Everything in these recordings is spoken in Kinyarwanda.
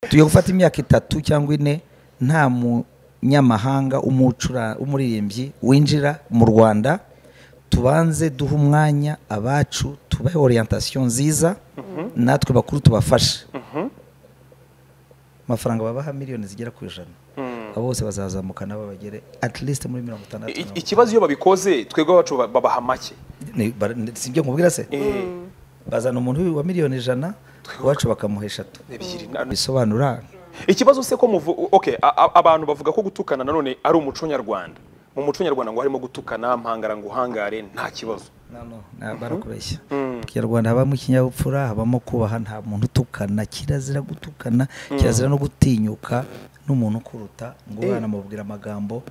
tugiye gufata imyaka itatu cyangwa ine nta munyamahanga umucura- umuririmbyi winjira mu rwanda tubanze duhe umwanya abacu tubahe orientation nziza natwe bakuru tubafashe amafaranga babaha miliyoni zigera ku ijana abo bose bazazamuka nabo bagere at least muri mirongo itandatu I- ikibazo iyo babikoze twebwe abacu ba- babaha make Ni- bara- ni- si ibyo nkubwira se Eh, bazana umuntu wa miliyoni ijana iwacu bakamuha eshatu ebyiri na- bisobanura ikibazo se ko muvu okay a- a- abantu bavuga ko gutukana nanone ari umuco nyarwanda mu muco nyarwanda ngo harimo gutukana mpangara ngo uhangare nta kibazo No, no, na- barakureshya mu Mm. kinyarwanda habamo ikinyabupfura habamo kubaha nta muntu utukana kirazira gutukana kirazira no gutinyuka n'umuntu ukuruta ngo Eh. banamubwira amagambo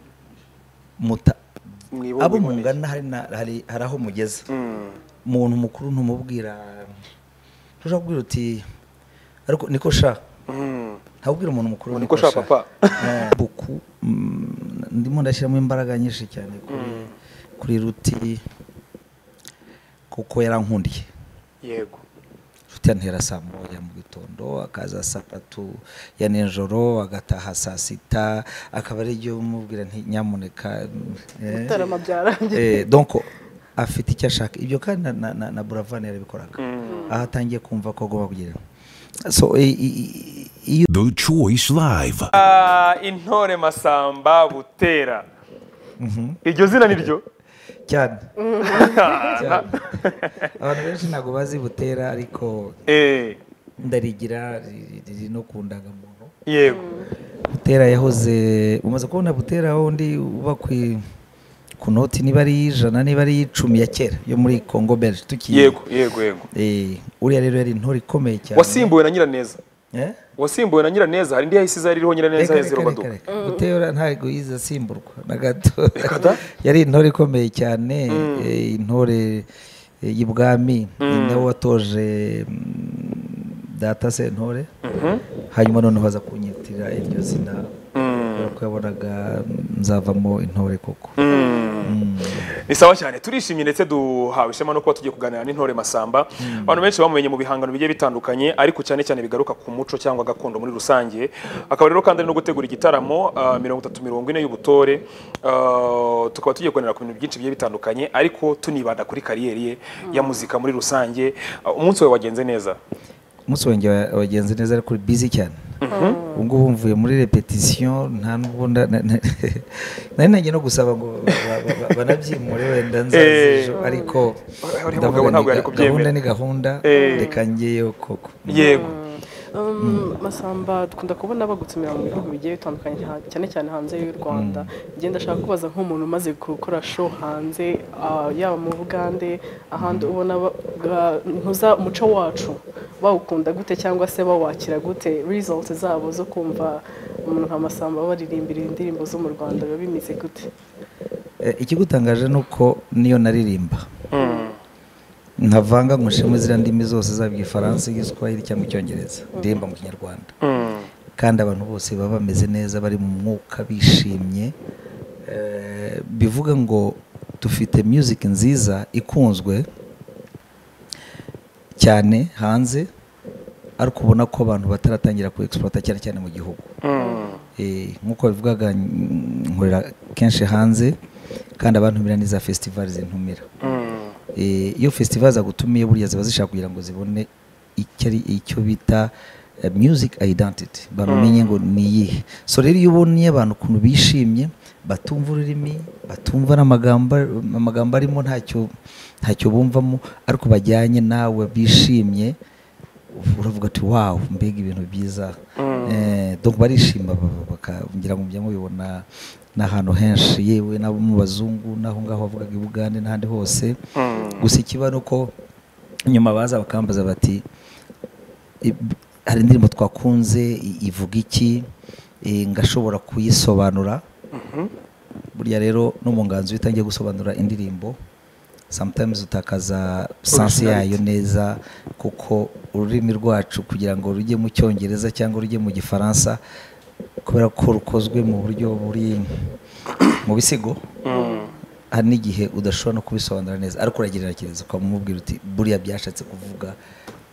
muta Mwibone- abo mwiboneye. mungana hari na- hari hari aho mugeze Mm. umuntu mukuru ntumubwira ntushobora kubwira uti ariko niko sha Mm. ntabwo ubwira umuntu mukuru Ngo niko sha, papa. Eh, buku mm, ndimo ndashyiramo imbaraga nyinshi cyane kuri kuri ruti kuko yarankundiye yego ruti yantera saa moya mu gitondo akaza saa tatu ya nijoro agataha saa sita akaba ari ibyo umubwira nti nyamuneka eh, Mutarama byarangiye. eh, donc afite icyo ashaka ibyo kandi na, na, na, na buravani yarabikoraga aho atangiye kumva ko agomba kugira so i- i- i- iyo The Choice Live. Ah, intore masamba butera iryo zina ni ryo cyane cyane. abantu benshi ntabwo bazi butera ariko Eh, ndarigira riri- riri no ku ndangamuntu yego butera yahoze umaze kubona butera wundi uba ku i- ku noti niba ari iy'ijana niba ari iy'icumi ya kera yo muri congo belge tukiye yego yego yego Eh, uriya rero yari intore ikomeye cyane wasimbuwe na nyiraneza Eh? wasimbuwe na nyiraneza hari indi yahise iza ririho Reka, nyiraneza hezero reka, reka, baduka reka. butera ntabwo yize asimburwa na gato yari intore ikomeye cyane eh, intore eh, y'ibwami ni nawe watoje mm, data sentore hanyuma noneho baza kunyitirira iryo zina kubera ko yabonaga mm, nzavamo intore koko ni sawa cyane turishimye ndetse duhawe ishema no kuba tugiye kuganira n'intore masamba abantu benshi bamumenye mu bihangano bigiye bitandukanye ariko cyane cyane bigaruka ku muco cyangwa gakondo muri rusange akaba rero kandi ari no gutegura igitaramo ah, mirongo itatu mirongo ine y'ubutore Ah, tukaba tugiye kuganira ku bintu byinshi bigiye bitandukanye ariko tunibanda kuri kariyeri ye ya muzika muri rusange Ah, umunsi we wagenze neza umunsi wanjye wa- wagenze neza ariko uri busy cyane ubu ngubu mvuye muri repetition nta nubwo nda- na- na- nari nagiye no gusaba ngo ba- ba- ba- banabyimure wenda nzaza Eh. ejo ariko Uriya ndavuga ni mugabo ntabwo ga- yari kubyemera. gahunda ni gahunda Eh. reka ngeyo koko yego Um, masamba dukunda kubona bagutsemera mu bihugu bigiye bitandukanye ha- cyane cyane hanze y'u rwanda njye ndashaka kubaza nk'umuntu umaze gukora show hanze ah, yaba mu bugande ahandi ubona ba- ga- ntuza umuco wacu bawukunda gute cyangwa se bawakira gute results zabo zo kumva umuntu nka masamba baririmbira indirimbo zo mu rwanda biba bimeze gute Eh, ikigutangaje ni uko niyo naririmba ntavanga ngo nshimo ziriya ndimi zose zaba igifaransa igiswahili cyangwa icyongereza ndirimba mu kinyarwanda kandi abantu bose baba bameze neza bari mu mwuka bishimye Eh, bivuga ngo dufite music nziza ikunzwe cyane hanze ariko ubona ko abantu bataratangira ku exploiter cyane cyane mu gihugu Eh, nk'uko bivugaga mm, nkorera kenshi hanze kandi abantumira n'iza festival zintumira Eh, iyo festival zagutumiye burya ziba zishaka kugira ngo zibone icyo ari icyo bita eh, music identity bamenye ngo ni iyihe so rero iyo ubonye abantu ukuntu bishimye batumva ururimi batumva n'amagambo amagambo arimo ntacyo ntacyo bumvamo ariko bajyanye nawe bishimye uravuga ati wawu mbega ibintu byiza Eh, donc barishima ba- ba- baka- ngira ngo mujya mubibona n'ahantu henshi yewe n'abo mu bazungu n'aho ngaho bavugaga i bugande n'ahandi hose gusa ikiba ni uko nyuma baza bakambaza bati "Ib- hari indirimbo twakunze i- ivuga iki Eh, ngashobora kuyisobanura burya rero no mu nganzo iyo utangiye gusobanura indirimbo sometimes utakaza sansi yayo neza kuko ururimi rwacu kugira ngo rujye mu cyongereza cyangwa rujye mu gifaransa kubera ko rukozwe mu buryo buri mu bisigo hari n'igihe udashobora no kubisobanura neza ariko uragereranyiriza ukaba umubwira uti buriya byashatse kuvuga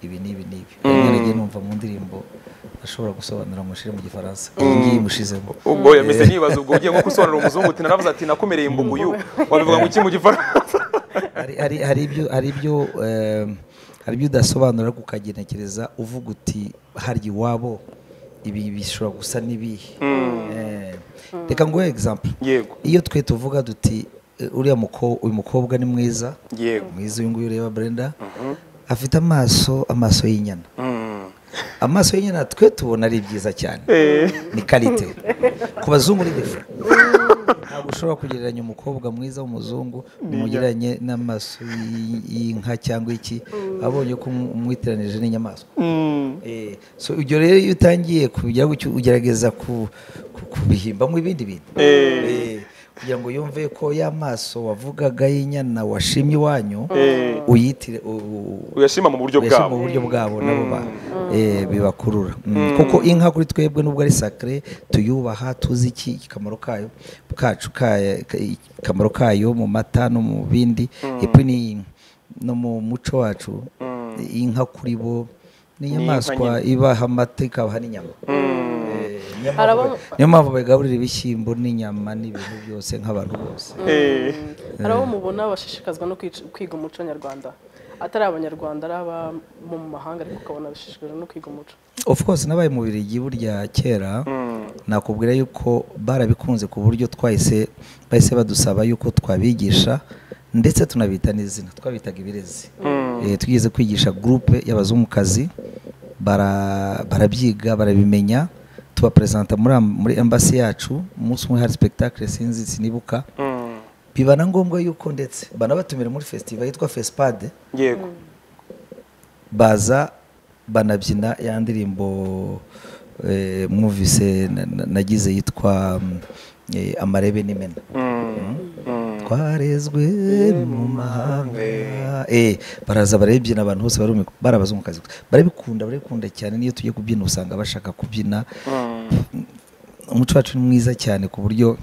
ibi n'ibi n'ibi mm. nagiye numva mu ndirimbo ashobora gusobanura mushyire mu gifaransa iyi ngiyi imushizemo ubwo yameze nkibaza ubwo ugiye nko gusobanura umuzungu uti naravuze ati nakomereye imbuguyu wabivuga ngo iki mu gifaransa Hari- hari hari ibyo hari ibyo eh, hari ibyo udasobanura ariko ukagenekereza uvuga uti harya iwabo ibi bishobora gusa n'ibihe Eh, reka nguhe example yego iyo twe tuvuga duti eh, uriya muko- uyu mukobwa ni mwiza yego mwiza uyu nguyu ureba brenda afite amaso amaso y'inyana amaso y'inyana twe tubona ari byiza cyane Eh. ni karite ku bazungu ni defe ntabwo ushobora kugereranya umukobwa mwiza w'umuzungu umugereranye n'amaso y'i- y'inka cyangwa iki abonye ko umu- umwitiranije n'inyamaswa Eh, so ibyo rero iyo utangiye kujya gutyo ugerageza ku- ku- kubihimbamo ibindi bintu Eh, kugira ngo yumve ko ya maso wavugaga y'inyana washimye iwanyu uyitire u- u- uyashima mu buryo mbese mu bwabo buryo bwabo nabo ba- eh, bibakurura Mm. kuko inka kuri twebwe nubwo ari sakare tuyubaha tuzi iki ikamaro kayo kacu kayo ikamaro kayo mu mata no mu bindi epfo ni no mu muco wacu inka kuri bo ni inyamaswa ibaha amata ikabaha n'inyama Eh, niyo mpamvu- Hari abo- niyo mpamvu bagaburira ibishyimbo n'inyama n'ibintu byose nk'abantu bose Eh. hari abo mubona bashishikazwa no kwic- kwiga umuco nyarwanda atari abanyarwanda ari aba mu mahanga ariko ukabona bashishikajwe no kwiga umuco of course nabaye mu birigi burya kera nakubwira yuko barabikunze ku buryo twahise bahise badusaba yuko twabigisha ndetse tunabita n'izina twabitaga ibirezi Eh, twigeze kwigisha gurupe y'abazungukazi bara- barabyiga barabimenya tubaperezanta muri am- muri embassy yacu umunsi umwe hari spectacle sinzi sinibuka Mm. biba na ngombwa yuko ndetse banabatumira muri festival yitwa fespade yego baza banabyina ya ndirimbo eh, mwumvise na- na- nagize yitwa mm, eh, amarebe n'imena Mm. Mm. twarezwe mu mahanga eh, baraza barabibyina abantu bose barumirwa barabazungukazi gusa barabikunda barabikunda cyane n'iyo tugiye kubyina usanga bashaka kubyina umuco wacu ni mwiza cyane ku buryo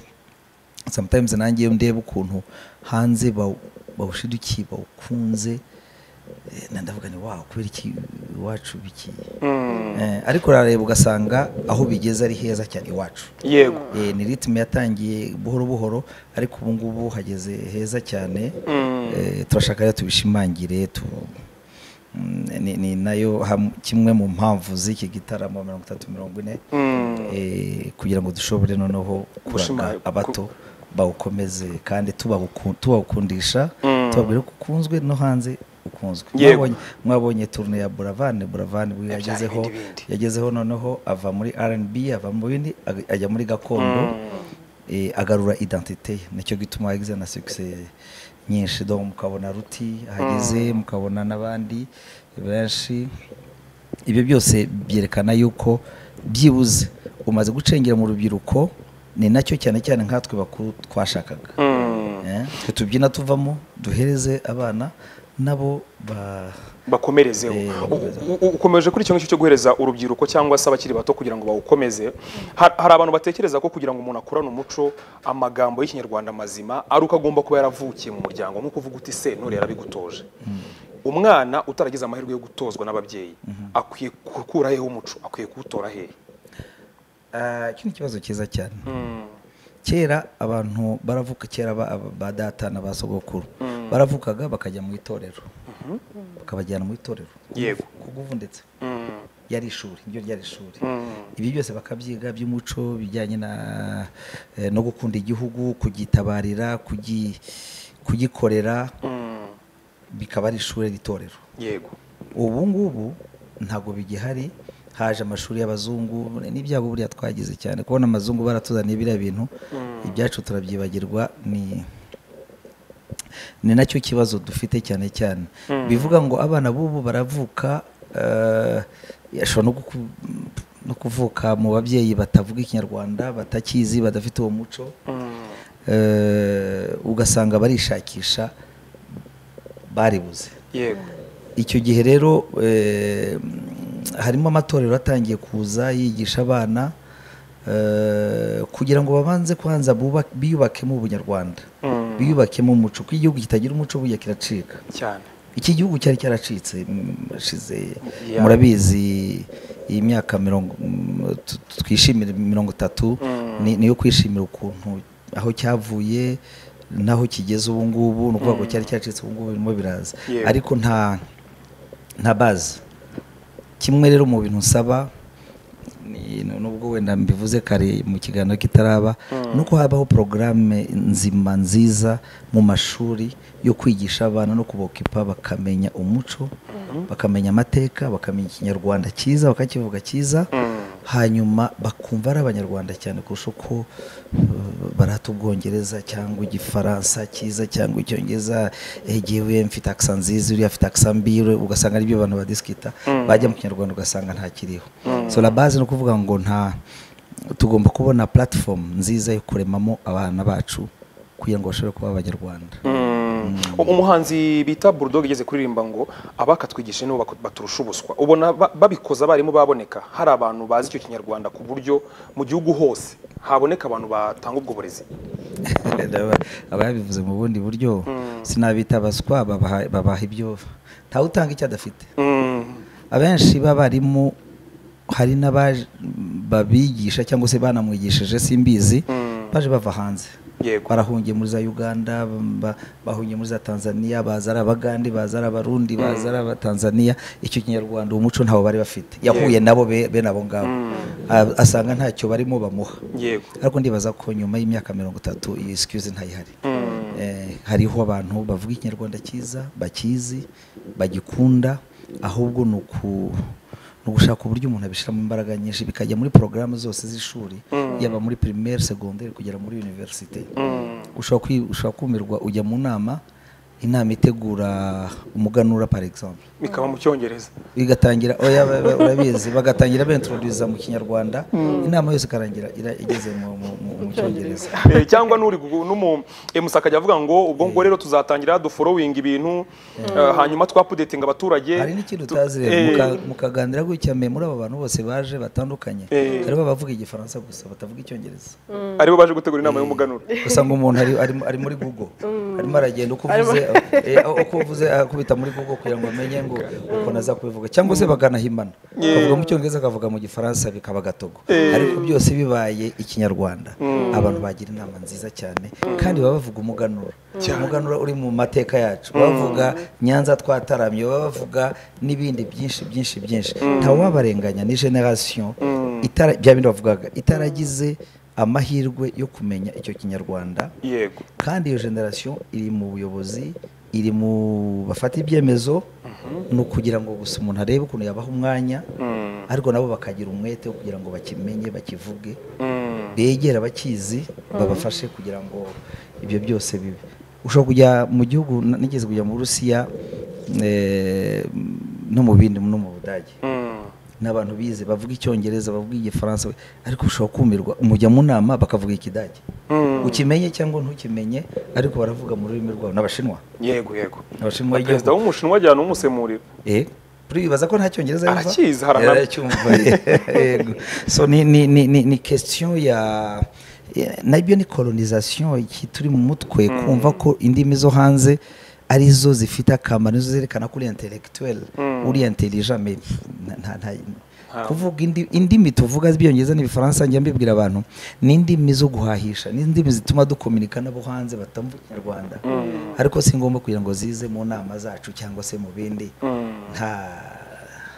sometimes nanjye iyo ndeba ukuntu hanze baw- bawushidukiye bawukunze eh, na ndavuga ni wawo kubera iki iwacu biki Mm. Eh, ariko urareba ugasanga aho bigeze ari heza cyane iwacu yego Eh, ni ritime yatangiye buhoro buhoro ariko ubu ngubu hageze heza cyane Mm. Eh, turashaka rero tubishimangire tu Mm, ni, ni nayo ham- kimwe mu mpamvu z'iki gitaramo mirongo itatu mirongo ine Mm. eh, kugira ngo dushobore noneho kuraga Gushima- abato bawukomeze kandi tubabuku- tubawukundisha tubabwire ko ukunzwe no hanze ukunzwe Yego. Mwabonye- mwabonye turune ya buravane buravane ubwo yagezeho yagezeho noneho ava muri rnb ava mu bindi ag- ajya muri gakondo eh, agarura identite ye. nicyo gituma yagize na succès nyinshi donc mukabona ruti ahageze mukabona n'abandi benshi ibyo byose byerekana yuko byibuze umaze gucengera mu rubyiruko ni nacyo cyane cyane nkatwe bakuru twashakaga Eh, twe tubyina tuvamo duhereze abana nabo ba bakomerezeho Eh, bakomerezeho. U- u- ukomeje kuri icyo ngicyo cyo guhereza urubyiruko cyangwa se abakiri bato kugira ngo bawukomeze Ha- hari abantu batekereza ko kugira ngo umuntu akurane umuco amagambo y'ikinyarwanda mazima ari uko agomba kuba yaravukiye mu muryango nk'uko uvuga uti sentore yarabigutoje umwana utaragize amahirwe yo gutozwa n'ababyeyi akwiye gukura hehe umuco akwiye kuwutora hehe Ah, iki ni ikibazo cyiza cyane kera abantu baravuka kera ba, aba- ba data na ba sogokuru baravukaga bakajya mu itorero bakabajyana mu itorero Yego. kuguvu ndetse yari ishuri iryo ryari ishuri ibi byose bakabyiga by'umuco bijyanye na eh, no gukunda igihugu kugitabarira kugi- kugikorera bikaba ari ishuri n'itorero yego ubu ngubu ntabwo bigihari haje amashuri y'abazungu n'ibyago buriya twagize cyane kubona amazungu baratuzaniye biriya bintu ibyacu turabyibagirwa ni ni nacyo kibazo dufite cyane cyane bivuga ngo abana b'ubu baravuka eh, ashobora no guku- no kuvuka mu babyeyi batavuga ikinyarwanda batakizi badafite uwo muco Eh, ugasanga barishakisha baribuze yego icyo gihe rero eh, harimo amatorero atangiye kuza yigisha abana eh, kugira ngo babanze kwanza bubak- biyubakemo ubunyarwanda biyubakemo umuco kuko igihugu kitagira umuco bujya kiracika cyane iki gihugu cyari cyaracitse mm, hashize Yeah. murabizi iyi myaka mirongo mm, tu- twishimira mirongo itatu ni- niyo kwishimira ukuntu aho cyavuye n'aho kigeze ubu ngubu ni ukuvuga ngo cyari cyaracitse ubu ngubu birimo biraza Yego. ariko nta nta bazi kimwe rero mu bintu nsaba ni- nubwo wenda mbivuze kare mu kiganiro kitaraba ni uko habaho porogaramu nzima nziza mu mashuri yo kwigisha abana no kubokipa bakamenya umuco bakamenya amateka bakamenya ikinyarwanda cyiza bakakivuga cyiza hanyuma bakumva ari abanyarwanda cyane kurusha uko uh, barata ubwongereza cyangwa igifaransa cyiza cyangwa icyongereza egewe mfite akisa nziza uriya afite akisa mbi uriya- ugasanga aribyo abantu badisikita bajya mu kinyarwanda ugasanga ntakiriho so la base ni ukuvuga ngo nta tugomba kubona platform nziza yo kuremamo abana bacu kugira ngo bashobore kuba abanyarwanda umuhanzi bita bulldog igeze kuririmba ngo abakatwigisha nibo bako- baturusha ubuswa ubona ba- babikoze abarimu baboneka hari abantu bazi icyo kinyarwanda ku buryo mu gihugu hose haboneka abantu batanga ubwo burezi Aba- aba yabivuze mu bundi buryo sinabita abaswa babaha- babaha ibyo ntawe utanga icyo adafite Mm. abenshi b'abarimu hari n'abaje babigisha cyangwa se banamwigishije simbizi baje bava hanze yego barahungiye muri za uganda ba- bahungiye muri za tanzania baza ari abagande baza ari abarundi baza ari abatanzania icyo kinyarwanda uwo muco ntawo bari bafite yahuye nabo be- bene abo ngabo A- asanga ntacyo barimo bamuha yego ariko ndibaza ko nyuma y'imyaka mirongo itatu iyi excuse ntayihari Eh, hariho abantu bavuga ikinyarwanda cyiza bakizi bagikunda ahubwo ni uku ni ugushaka uburyo umuntu abishyiramo imbaraga nyinshi bikajya muri porogaramu zose z'ishuri yaba muri primaire segonderi kugera muri universite ushobora kwi- ushobora kumirwa ujya mu nama inama itegura umuganura par exemple bikaba mu cyongereza bigatangira oya ba- ba- urabizi bagatangira bentroduza mu kinyarwanda inama yose ikarangira ira- igeze mu- mu- mu mu cyongereza Eh, cyangwa n'uri gu- n'umu eh, Musaka ajya avuga ngo ubwo ngo rero tuzatangira duforowinga ibintu eh, hanyuma twapudetinga abaturage hari n'ikintu utazi rero Eh, muka- mukaganira gutya mwe muri aba bantu bose baje batandukanye Eh. hariho abavuga igifaransa gusa batavuga icyongereza aribo baje gutegura inama y'umuganura usanga umuntu ari, ari, ari muri google arimo aragenda uko uvuze eh, uko uvuze akubita muri google kugira ngo amenye ngo ukuntu aza kubivuga cyangwa se baganahimana akavuga mu cyongereza akavuga mu gifaransa bikaba gatogo ariko byose bibaye ikinyarwanda abantu bagira inama nziza cyane kandi baba bavuga umuganura umuganura uri mu mateka yacu baba bavuga nyanza twataramye baba bavuga n'ibindi byinshi byinshi byinshi ntawe wabarenganya ni generasiyo itara bya bindi bavugaga itaragize amahirwe yo kumenya icyo kinyarwanda yego kandi iyo generasiyo iri mu buyobozi iri mu bafata ibyemezo ni ukugira ngo gusa umuntu arebe ukuntu yabaha umwanya ariko nabo bakagira umwete wo kugira ngo bakimenye bakivuge Mm. begera abakizi babafashe kugira ngo ibyo byose bibe ushobora kujya mu gihugu n- nigeze kujya mu burusiya eh, no mu bindi no mu budage Mm. n'abantu bize bavuga icyongereza bavuga igifaransa ariko ushobora kumirwa mujya mu nama bakavuga ikidage Mm. ukimenye cyangwa ntukimenye ariko baravuga mu rurimi rwabo n'abashinwa yego yego abashinwa Na perezida b'igihugu w'umushinwa ajyana umusemurira eh kuri bibaza ko nta cyongereza yumva Arakizi, harahanamye. aracyumva yego so ni ni ni ni, ni question ya ya- nabyo ni colonization iki turi mu mutwe kumva ko indimi zo hanze arizo zifite akamaro nizo zerekana ko uri intellectuel uri intelligent mais nta- nta nta Nta- kuvuga indi- indimi tuvuga z'ibyongereza n'ibifaransa njya mbibwira abantu ni indimi zo guhahisha ni indimi zituma dukominika n'abo hanze batamva ikinyarwanda ariko si ngombwa kugira ngo zize mu nama zacu cyangwa se mu bindi nta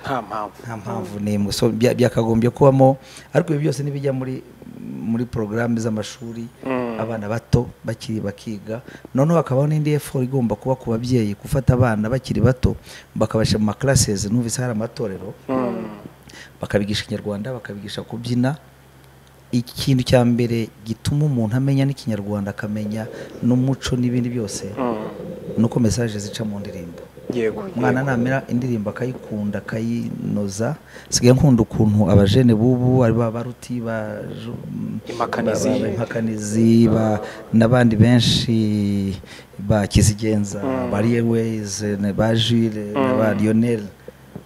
nta mpamvu nta mpamvu n'imwe so bya- byakagombye kubamo ariko ibi byose ntibijya muri muri porogaramu z'amashuri abana bato bakiri bakiga noneho hakabaho n'indi effort igomba kuba ku babyeyi gufata abana bakiri bato bakabashyira mu makarasezi numvise hari amatorero bakabigisha ikinyarwanda bakabigisha kubyina ikintu cya mbere gituma umuntu amenya n'ikinyarwanda akamenya n'umuco n'ibindi byose ni uko mesaje zica mu ndirimbo yego umwana namera indirimbo akayikunda akayinoza sigaye nkunda ukuntu abajene bubu ari ba baruti ba Impakanizi. ba- ba- impakanizi ba- n'abandi benshi ba kizigenza ba Airways, na ba Jules na ba Lionel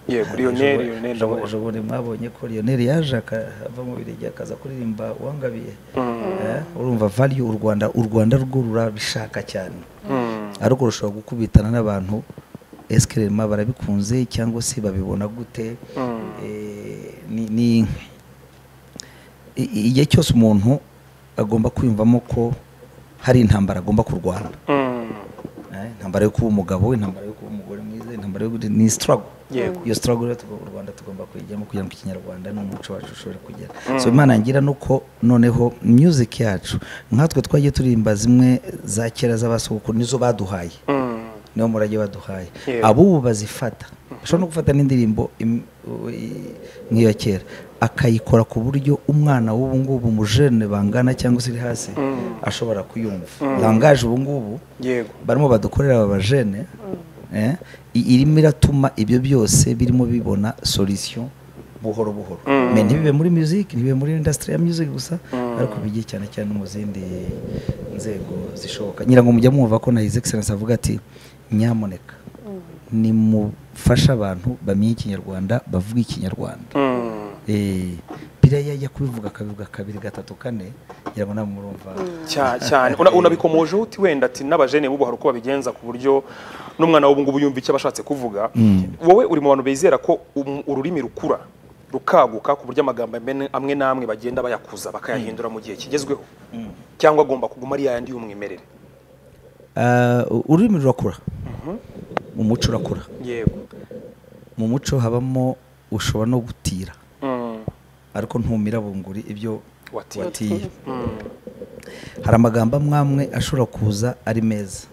yego lionel Ejo- lionel ndamubona. ejo bundi mwabonye ko lionel yaje akava mu birenge akaza kuririmba uwangabiye Eh, urumva value u rwanda u rwanda rwo rurabishaka cyane ariko rushobora gukubitana n'abantu esikerema barabikunze cyangwa se babibona gute Eh, ni- ni i- i- igihe cyose umuntu agomba kwiyumvamo ko hari intambara agomba kurwana Eh, intambara yo kuba umugabo intambara yo kuba umugore mwiza intambara yo gute- ni struggle Yego. iyo struggle rero tugo- u rwanda tugomba kuyijyamo kugira ngo ikinyarwanda n'umuco wacu ushobore kugera so imana ngira nuko noneho music yacu nkatwe twagiye turimba zimwe za kera z'abasogokuru nizo baduhaye niwo murage baduhaye Yego. abubu bazifata bashobora no gufata n'indirimbo im- u- i- nk'iya kera akayikora ku buryo umwana w'ubu ngubu umujene bangana cyangwa se uri hasi ashobora kuyumva langaje ubu ngubu yego barimo badukorera aba bajene eh, i- irimo iratuma ibyo byose birimo bibona solution buhoro buhoro me ntibibe muri music ntibibe muri industry ya music gusa ariko bijye cyane cyane no mu zindi nzego zishoboka nyirango mujya mwumva ko na his excellence avuga ati nyamuneka nimufashe abantu bamenye ikinyarwanda bavuga ikinyarwanda Mm. Eh, biriya yajya kubivuga akabivuga kabiri gatatu kane ngira ngo namwe murumva Cya- cyane Una- unabikomojeho uti wenda ati n'abajene bubu hari uko babigenza ku buryo n'umwana w'ubu ngubu yumva icyo aba ashatse kuvuga wowe uri mu bantu bizera ko um- ururimi rukura rukaguka ku buryo amagambo amwe- amwe n'amwe bagenda bayakuza bakayahindura mu gihe kigezweho cyangwa agomba kuguma ari yayandi y'umwimerere Ah, ururimi rurakura umuco urakura yego mu muco habamo ushobora no gutira Mm. ariko ntumira bunguri ibyo Watiye. watiye Mm. hari amagambo amwe amwe ashobora kuza ari meza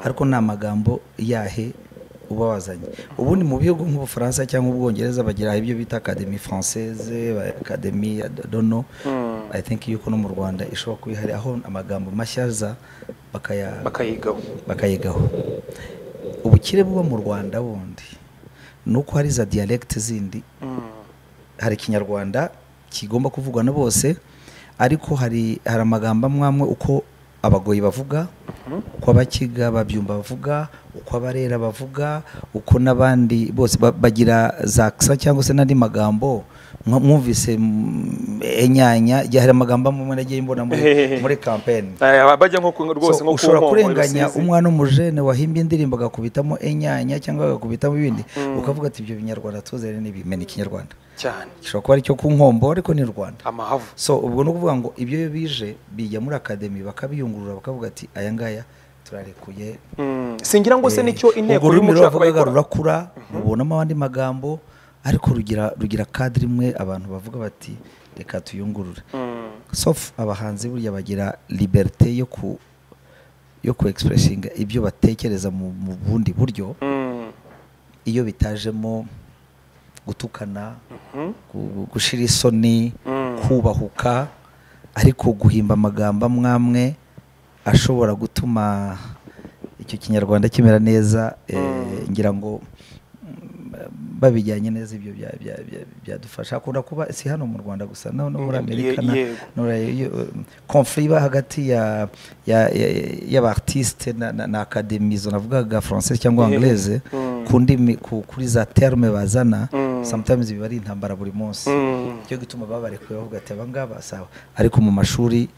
ariko ni amagambo yahe uba wazanye ubundi mu bihugu nk'ubufaransa cyangwa ubwongereza bagira ibyo bita academy française academy dono i think yuko no mu rwanda ishobora kuba ihari aho amagambo mashya aza bakaya bakayigaho bakayigaho ubukire buba mu rwanda bundi ni uko hari za diyalegite zindi hari ikinyarwanda kigomba kuvugwa na bose ariko hari hari amagambo amwe amwe uko abagoyi bavuga uko abakiga babyumva bavuga uko abarera bavuga uko n'abandi bose ba- bagira za kisa cyangwa se n'andi magambo mwa- mwumvise mm, enyanya igihe hari amagambo amwe amwe nagiye mbona muri, muri kampeni Eh, bajya nko ku- rwose So, nko ku ushobora nkomo, kurenganya Rusizi. umwana w'umujene wahimbye indirimbo agakubitamo enyanya cyangwa agakubitamo ibindi ukavuga ati ibyo binyarwanda tuzere n'ibimena ikinyarwanda cyane gishobora kuba ari icyo ku nkombo ariko ni rwanda amahavu so ubwo ni ukuvuga ngo ibyo iyo bije bijya muri akademi bakabiyungurura bakavuga ati aya ngaya turarekuye Mm. singira ngo se nicyo inteko ubwo ururimi y'umuco yakabaye bavugaga ikora. rurakura rubonamo abandi magambo ariko rugira rugira kadiri imwe abantu bavuga bati reka tuyungurure Mm. sofu abahanzi burya bagira liberite yo ku yo ku expressinga ibyo batekereza mu mu bundi buryo Mm. iyo bitajemo gutukana Mhm. gu- gushira isoni Mm. kubahuka ariko guhimba amagambo amwe amwe ashobora gutuma icyo kinyarwanda kimera neza eh, ngira ngo mm, babijyanye neza ibyo bya- bya- bya- byadufasha hakunda kuba si hano mu rwanda gusa no no muri Mm, amerika ye- na- yego. konfuri iba hagati ya ya- ya- y'abaartiste na, na, na akademi izo navugaga francais cyangwa Ehe. anglaise Mm. ku ndimi ku- kuri za terme bazana Mm. sometimes biba ari intambara buri munsi Mm. cyo gituma babarekuye bavuga ati aba ngaba sawa ariko mu mashuri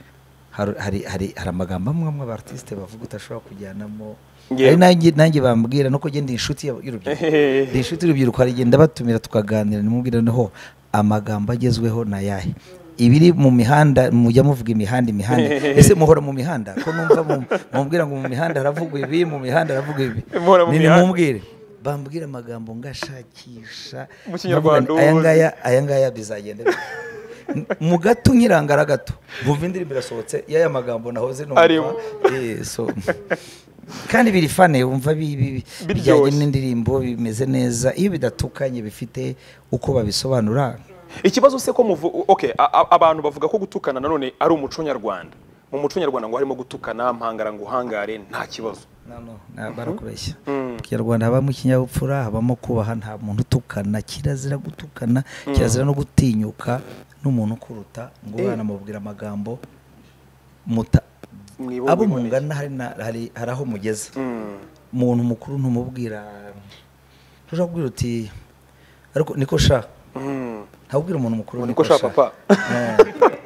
hari, hari, hari, hari amagambo amwe amwe abartiste bavuga utashobora kujyanamo Yeah. Hari nanjye nanjye bambwira nuko njye ndi inshuti ya- y'urubyiruko Ehehehe. ndi inshuti y'urubyiruko harigenda batumira tukaganira nimubwira noneho amagambo agezweho na yahe ibiri mu mihanda mujya muvuga imihanda imihanda ese muhora mu mihanda ko numva mu- mumbwira ngo mu mihanda haravugwa ibi mu mihanda haravugwa ibi Muhora mu Ni- mihanda. nimumbwire bambwira amagambo ngashakisha Mu Kinyarwanda aya ubuzi. ngaya aya ngaya bizagenda bite?" N- mu gato nkirangara gato bumva indirimbo irasohotse y'aya magambo nahoze Arimo. numva Eh, so kandi biri fane wumva bi- bi- bi- Biryoshye. bijyanye n'indirimbo bimeze neza iyo bidatukanye bifite uko babisobanura ikibazo se ko muvu okay a- a- abantu bavuga ko gutukana nanone ari umuco nyarwanda mu muco nyarwanda ngo harimo gutukana mpangara ngo uhangare nta kibazo No, no, na- barakubeshya mu Mm. kinyarwanda habamo ikinyabupfura habamo kubaha nta muntu utukana kirazira gutukana kirazira no gutinyuka n'umuntu ukuruta ngo Eh. banamubwira amagambo muta Mwibumbe abo iboneye. mungana hari na- hari- hari aho mugeze Mm. umuntu mukuru ntumubwira ntushobora kubwira uti ariko niko sha Mm. ntabwo ubwira umuntu mukuru Ngo niko sha papa. Eh,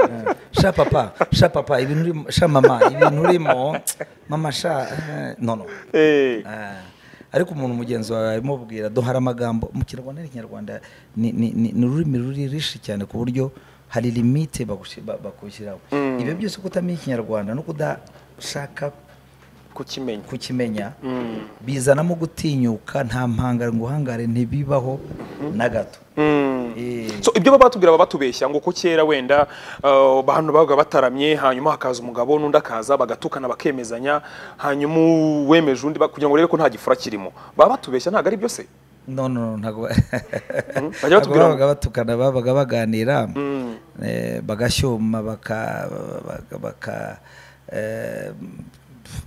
eh, sha papa sha papa ibintu urimo sha mama ibintu urimo mama sha eh, no no Eh, Ah, ariko umuntu mugenzi wawe arimubwira duhara amagambo mu kinyarwanda n'ikinyarwanda ni ni- ni- ni ururimi ruri rishi cyane ku buryo hari limite bagushi- ba- bakushyiraho ibyo byose kutamenya ikinyarwanda no kudashaka kukimenya kukimenya bizanamo gutinyuka nta mpangare ngo uhangare ntibibaho na gato Mm. Eh, So, ibyo baba batubwira baba batubeshya ngo ko kera wenda uh, abantu babaga bataramye hanyuma hakaza umugabo n'undi akaza bagatukana bakemezanya hanyuma uwemeje undi ba- kugira ngo urebe ko nta gifura kirimo baba batubeshya ntabwo ari byo se no no no, ntabwo ba- bajya ntabwo batubwira ngo- babaga batukana babaga baganira Mm. eh, bagashyoma baka baka- baka eh,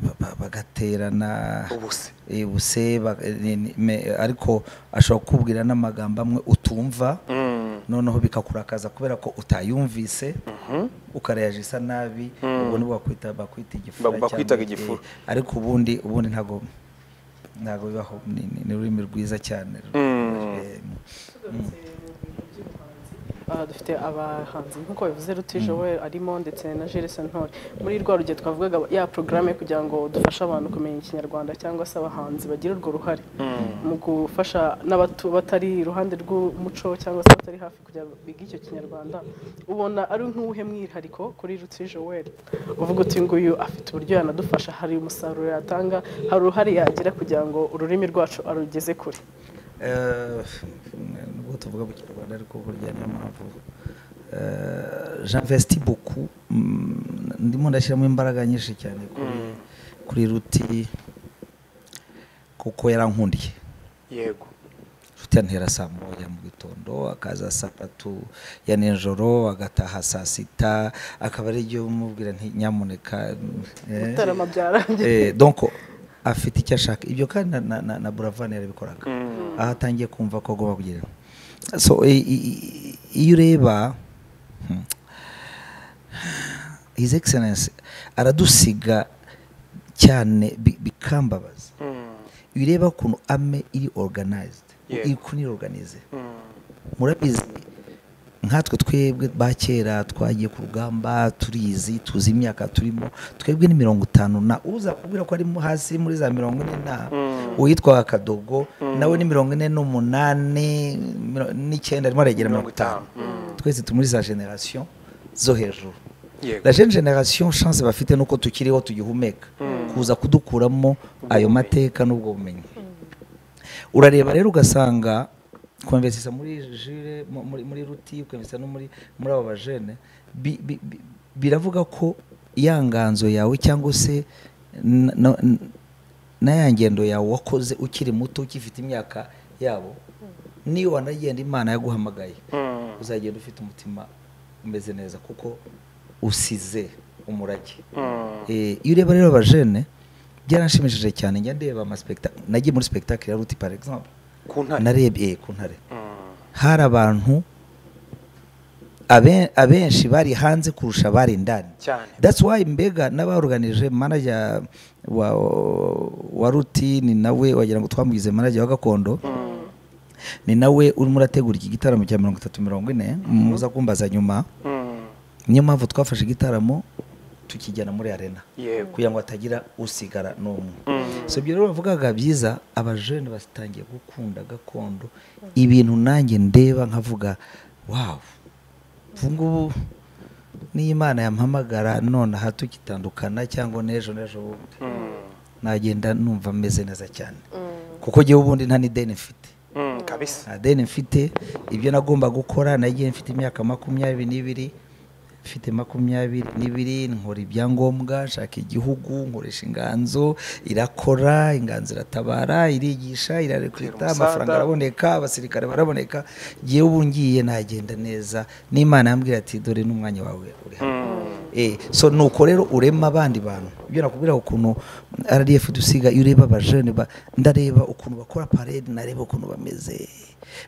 ba- ba- bagaterana ubuse eh, ubuse ba- ni- ni- me- ariko ashobora kukubwira n'amagambo amwe utumva Mm. noneho bikakurakaza kubera ko utayumvise ukarayajisa isa nabi ubwo nibwo bakwita bakwita igifura Ba- cyangwa, bakwitaga eh, igifura. ariko ubundi ubundi ntabwo ntabwo bibaho ni ni- ni ururimi rwiza cyane Mm. Eh, aha dufite abahanzi nk'uko bivuze ruti joel arimo ndetse na jules ntore muri rwa rugero twavugaga ya porogaramu kugira ngo dufashe abantu kumenya ikinyarwanda cyangwa se abahanzi bagira urwo ruhare mu gufasha n'abatu batari iruhande rw'umuco cyangwa se batari hafi kugira ngo bige icyo kinyarwanda ubona ari nk'uwuhe mwihariko kuri ruti joel uvuga uti nguyu afite uburyo yanadufasha hari umusaruro yatanga hari uruhare yagira kugira ngo ururimi rwacu arugeze kure Eh, nubwo tuvuga mu kinyarwanda ariko burya niyo mpamvu eh, j'investi beaucoup mm, ndimo ndashyiramo imbaraga nyinshi cyane kuri kuri ruti kuko yarankundiye yego ruti yantera saa moya mu gitondo akaza saa tatu ya nijoro agataha saa sita akaba ari ibyo mubwira nti nyamuneka eh, gutarama eh, byarangiye donc afite icyo ashaka ibyo kandi na, na, na, na buravani yarabikoraga aho atangiye kumva ko agomba kugira so i- i- i- iyo ureba hmm, his excellence aradusiga cyane bi- bikambabaza Mm. iyo ureba ukuntu ame iri organized Yeah. iri kuri organize Mm. murabizi nkatwe twebwe ba kera twagiye ku rugamba turizi tuzi imyaka turimo twebwe ni mirongo itanu na uza kubwira ko ari mu- hasi muri za mirongo ine na uwitwaga kadogo nawe ni mirongo ine n'umunani miro- n'icyenda arimo aragera mirongo Mirongo itanu itanu. twese turi muri za generasiyo zo hejuru Yego. la jeune generation chance bafite nuko tukiriho tugihumeka kuza kudukuramo ayo mateka n'ubwo bumenyi urareba rero ugasanga kwemvesisa muri jire mu- muri, muri ruti kwemvesisa no muri muri abo bajene bi- bi- bi- biravuga ko ya nganzo yawe cyangwa se na- na- na ya ngendo yawe wakoze ukiri muto ukifite imyaka yabo niyo wanagenda imana yaguhamagaye Mm. uzagenda ufite umutima umeze neza kuko usize umurage Mm. Eh, iyo ureba rero abajene byaranshimishije cyane njya ndeba amaspekta nagiye muri spectacle ya ruti par exemple ku ntare narebye eh, ku ntare Mm. hari abantu abe- abenshi bari hanze kurusha abari indani cyane that's why mbega n'abaruganije manager wa, wa rutini nawe wagira ngo twamugize manager wa gakondo ni nawe urimo urategura iki gitaramo cya mirongo itatu mirongo ine muza kumbaza nyuma Mm. niyo mpamvu twafashe igitaramo tukijyana muri arena yego kugira ngo hatagira usigara n'umwe Mm. so ibyo rero bavugaga byiza abajene batangiye gukunda gakondo ibintu nanjye ndeba nkavuga wawu ubu ngubu niyo imana yampamagara none aha tukitandukana cyangwa n'ejo n'ejo bundi Mm. nagenda numva meze neza cyane kuko njyewe ubundi nta n'ideni mfite Mm. kabisa nta deni mfite ibyo nagomba gukora nagiye mfite imyaka makumyabiri n'ibiri mfite makumyabiri n'ibiri nkora ibyangombwa nshaka igihugu nkoresha inganzo irakora inganzo iratabara irigisha irarekwita Umusada. amafaranga araboneka abasirikare baraboneka ngewe ubu ngiye nagenda neza n'imana yambwira ati dore n'umwanya wawe uri hano Eh, so nuko rero urema abandi bantu ibyo nakubwira ukuntu RDF dusiga iyo ureba abajene ba- ndareba ukuntu bakora parade nareba ukuntu bameze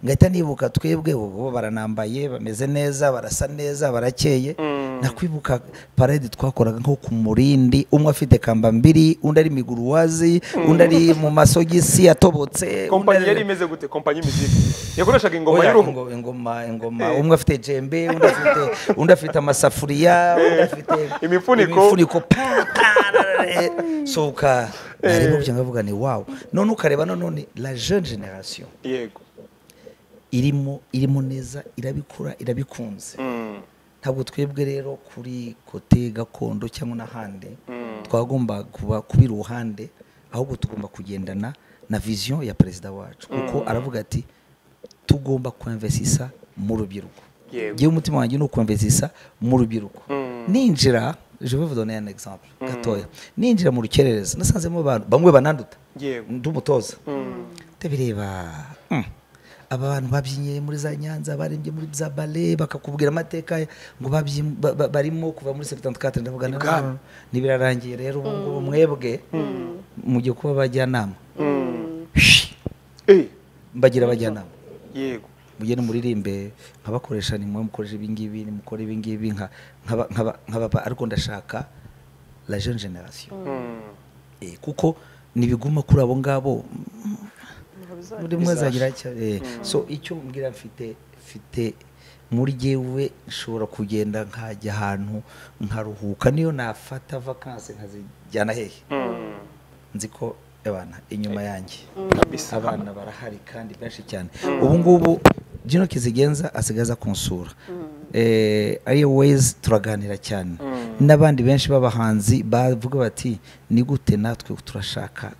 ngahita nibuka twebwe ubu baranambaye bameze neza barasa neza barakeye nakwibuka parade twakoraga nko ku murindi umwe afite kamba mbiri undi ari miguruwazi undi ari mu masogisi yatobotse undi kompanyi ari- yari imeze gute kompanyi y'imiziki yakoreshaga ingoma Oya, y'uruhu ingo- ingoma ingoma umwe afite jembe undi afite undi afite amasafuriya undi afite Imifuniko. imifuniko pa, pa, ra, ra, ra. sohoka nareba byo ngavuga ni wow none ukareba nanone la jeune generation yego irimo irimo neza irabikura irabikunze Mm, ntabwo twebwe rero kuri kote gakondo cyangwa n'ahandi Mm. twagomba kuba kubira uruhande ahubwo tugomba kugendana na vision ya perezida wacu kuko aravuga ati tugomba kuemvesisa mu rubyiruko Yego. ngewe umutima wanjye ni ukuemvesisa mu rubyiruko Mm. ninjira je vais vous donner un exemple gatoya ninjira mu rukerereza nasanzemo abantu bamwe bananduta Yego. ndumutoza mm, ndabireba mm, aba bantu babyinnye muri za nyanza barembye muri za bale bakakubwira amateka ya- ngo babyi- ba- ba- barimo kuva muri 74 ndavuga na- Ibwami. ntibirarangiye rero ubu ngubu mwebwe mugiye kuba abajyanama mm. Shi! Eh, mbagira abajyanama yego mujye nimuririmbe nkabakoresha nimwe mukoresha ibingibi nimukore ibingibi nka- nkaba- nkaba- nkababa ariko ndashaka la jeune generation Mm, Eh, kuko nibiguma kuri abo ngabo mm, buri umwe azagira icyo eh, so icyo mbwira mfite mfite muri jyewe nshobora kugenda nkajya ahantu nkaruhuka niyo nafata vakansi nkazijyana hehe mm, nzi ko abana inyuma yanjye kabisa abana barahari kandi benshi cyane ubu ngubu Gino Kizigenza asigaza kunsura eh, ariyo wezi turaganira cyane n'abandi benshi b'abahanzi bavuga bati ni gute natwe turashaka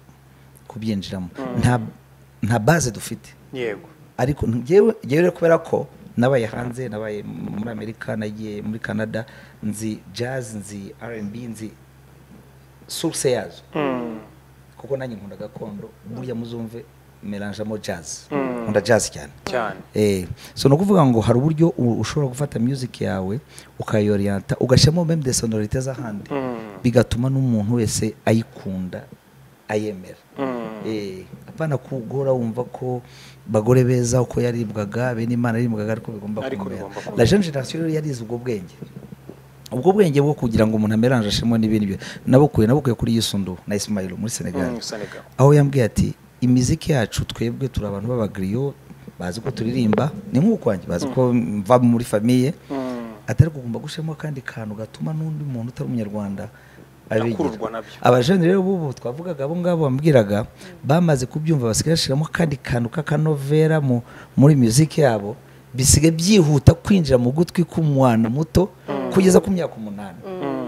kubyinjiramo nta nta baze dufite yego ariko njyewe njyewe rero kubera ko nabaye hanze nabaye muri amerika nagiye muri canada nzi jazz nzi rnb nzi source yazo Mm, kuko nanjye nkunda gakondo burya muzumve meranjamo jazz nkunda jazz cyane cyane Eh, so ni ukuvuga ngo hari uburyo u- ushobora gufata music yawe ukayorienta ugashyiramo meme de sonorite z'ahandi Mm, bigatuma n'umuntu wese ayikunda ayemera mm, Eh, apana kugora wumva ko bagore beza uko yaribwaga bene imana yaribwaga ariko bigomba Ariko kumera bigomba kumera. la jeune generation rero yarize ubwo bwenge ubwo bwenge bwo kugira ngo umuntu ameranje ashemo n'ibindi byo nabukuye nabukuye kuri yisundu na Ismail muri Senegal mm, Senegal. aho yambwiye ati imiziki yacu twebwe turi abantu b'abagriyo bazi ko turirimba ni nk'ukwanjye bazi ko mva muri famiye Mm, atari kugomba gushyiramo akandi kantu gatuma n'undi muntu utari umunyarwanda Akururwa nabyo. abajene rero b'ubu twavugaga abo ngabo bambwiraga bamaze kubyumva basigaye bashyiramo akandi kantu k'akanovera mu, muri muziki yabo bisigaye byihuta kwinjira mu gutwi k'umwana muto kugeza ku myaka umunani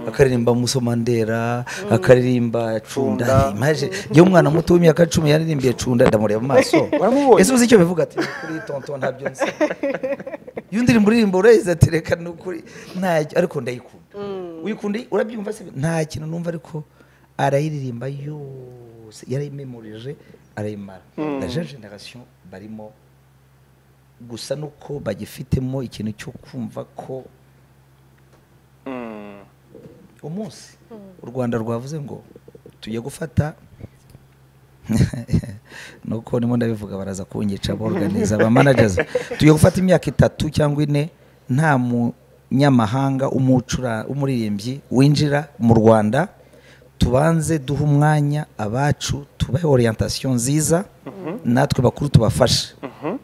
akaririmba musomandera akaririmba cunda Cunda. imaje yewe umwana muto w'imyaka cumi yaririmbiye cunda ndamureba amaso Waramubonye? ese uzi icyo bivuga ati "Ni kuri tonto ntabyo nzi iyo ndirimbo uririmba urayizi ati reka ni ukuri ntacyo ariko ndayikunda uyikunda urabyumva se nta kintu numva ariko arayiririmba yose yarayimemurije arayimara la jeune generation barimo gusa nuko bagifitemo ikintu cyo kumva ko Mm, umunsi u rwanda rwavuze ngo tujye gufata nuko nimo ndabivuga baraza kunyica aborganiza abamanajazi tujye gufata imyaka itatu cyangwa ine nta munyamahanga umucura- umuririmbyi winjira mu rwanda tubanze duhe umwanya abacu tubahe orientation nziza natwe bakuru tubafashe mhm,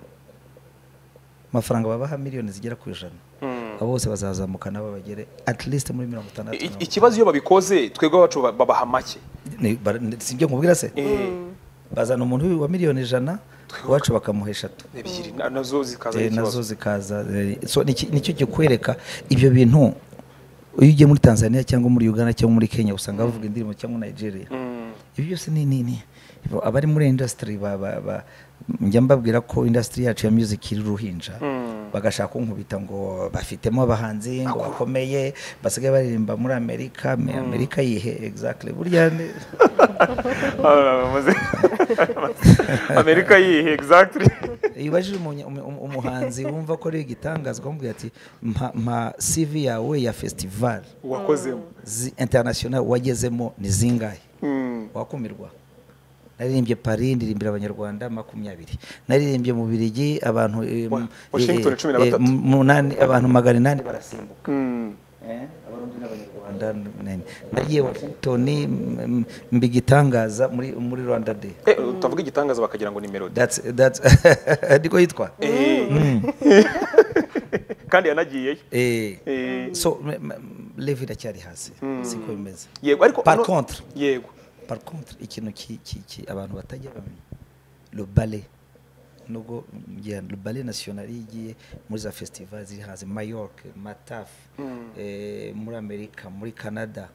amafaranga babaha miliyoni zigera ku ijana mm. abo bose bazazamukana babagere at least muri mirongo itandatu I- mirongo i- ikibazo iyo babikoze twebwe abacu ba- babaha make Ni- bara- ni- si ibyo nkubwira se Eh, bazana umuntu wa miliyoni ijana iwacu bakamuha eshatu ebyiri na- nazo zikaza Eh, ikibazo. nazo zikaza eh, so niki- nicyo kikwereka ibyo bintu iyo ugiye muri tanzania cyangwa muri uganda cyangwa muri kenya usanga bavuga indirimbo cyangwa nigeria Mm, ibi byose ni nini abari muri industry ba- ba- ba- njya mbabwira ko industry yacu ya music iri ruhinja Mm. bagashaka kunkubita ngo bafitemo abahanzi ngo bakomeye basigaye baririmba muri amerika Me- amerika yihe exactly burya ni- Ah, bamaze- amerika yihe exactly iyo ubajije umunya- umu- umu- umuhanzi wumva ko ari igitangazwa umubwira ati mpa mpa cv yawe ya festival wakozemo zi- international wagezemo ni zingahe Mm, wakumirwa naririmbye paris ndirimbira abanyarwanda makumyabiri naririmbye mu birigi abantu eh, m- Washington eh, cumi na batatu. eh, m- munani abantu magana inani barasimbuka mm, abarundi n'abanyarwanda nagiye washington m- mba igitangaza muri muri rwanda day Eh, utavuga igitangaza bakagira ngo ni melody that's that's niko yitwa Eh. kandi yanagiyeyo eh Eh, so m- m- level iracyari hasi siko bimeze yego ariko Par ano- contre- yego par contre ikintu ki- ki- ki- abantu batajya bamenya le ballet nubwo ngira le ballet national iyo igiye muri za festival ziri hanze mayork mataf eh, muri amerika muri canada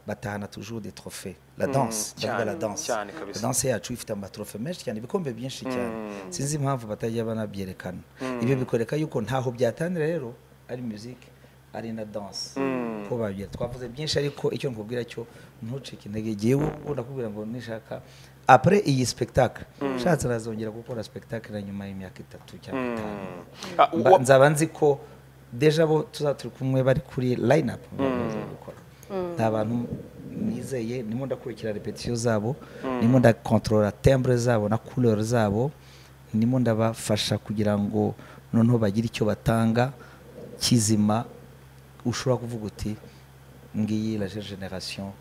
batahana toujours des trophées la danse cyane, bavuga la danse cyane kabisa. La danse yacu ifite amatrofe menshi cyane ibikombe byinshi cyane sinzi impamvu batajya banabyerekana ibyo bikwereka yuko ntaho byatanira rero ari music ari na danse ko babyera twavuze byinshi ariko icyo nkubwira cyo ntucike intege igihe ubu ndakubwira ngo nishaka apre iyi spectacle nshatse nazongera gukora spectacle na nyuma y'imyaka itatu cyangwa itanu Ah, Mba- wa- nzaba nzi ko deja bo tuzaba turi kumwe bari kuri line up gukora nta bantu nizeye nimo ndakurikira repetition zabo nimo ndakontorora timbre zabo na couleur zabo nimo ndabafasha kugira ngo noneho bagire icyo batanga kizima ushobora kuvuga uti ngiyi la jeune generation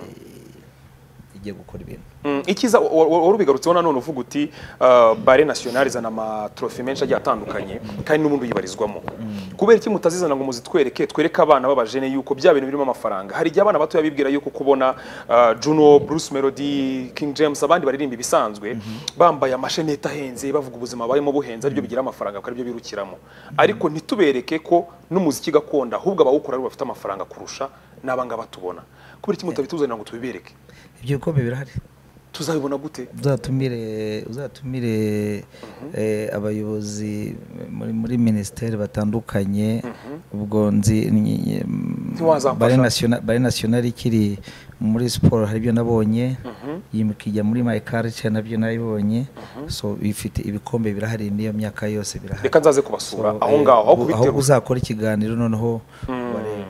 eh, igiye gukora ibintu Mm, ikiza wa- wa- wari ubigarutseho nanone uvuga uti uh, bare national izana amatrofi menshi agiye atandukanye kandi n'ubundi uyibarizwamo kubera iki mutazizana ngo muzitwereke twereke abana b'abajene yuko bya bintu birimo amafaranga hari igihe abana batoya bibwira yuko kubona uh, juno bruce melody king james abandi baririmba ibisanzwe bambaye amasheneti ahenze bavuga ubuzima barimo buhenze aribyo bigira amafaranga kuko aribyo birukiramo ariko ntitubereke ko n'umuziki gakondo ahubwo abawukora ari bo bafite amafaranga kurusha n'abangaba tubona kubera iki mutabituzanira ngo tubibereke ibyo bikombe birahari tuzabibona gute uzatumire uzatumire eh, abayobozi muri muri minisiteri batandukanye ubwo nzi ni- ni- Ntiwazamfasha. Ballet National- Ballet national ikiri muri siporo hari ibyo nabonye iyi- ikijya muri my culture nabyo nabibonye so ifite ibikombe birahari n'iyo myaka yose birahari reka nzaze kubasura So, aho eh, ngaho aho aho kubiteruza uzakora ikiganiro noneho wareba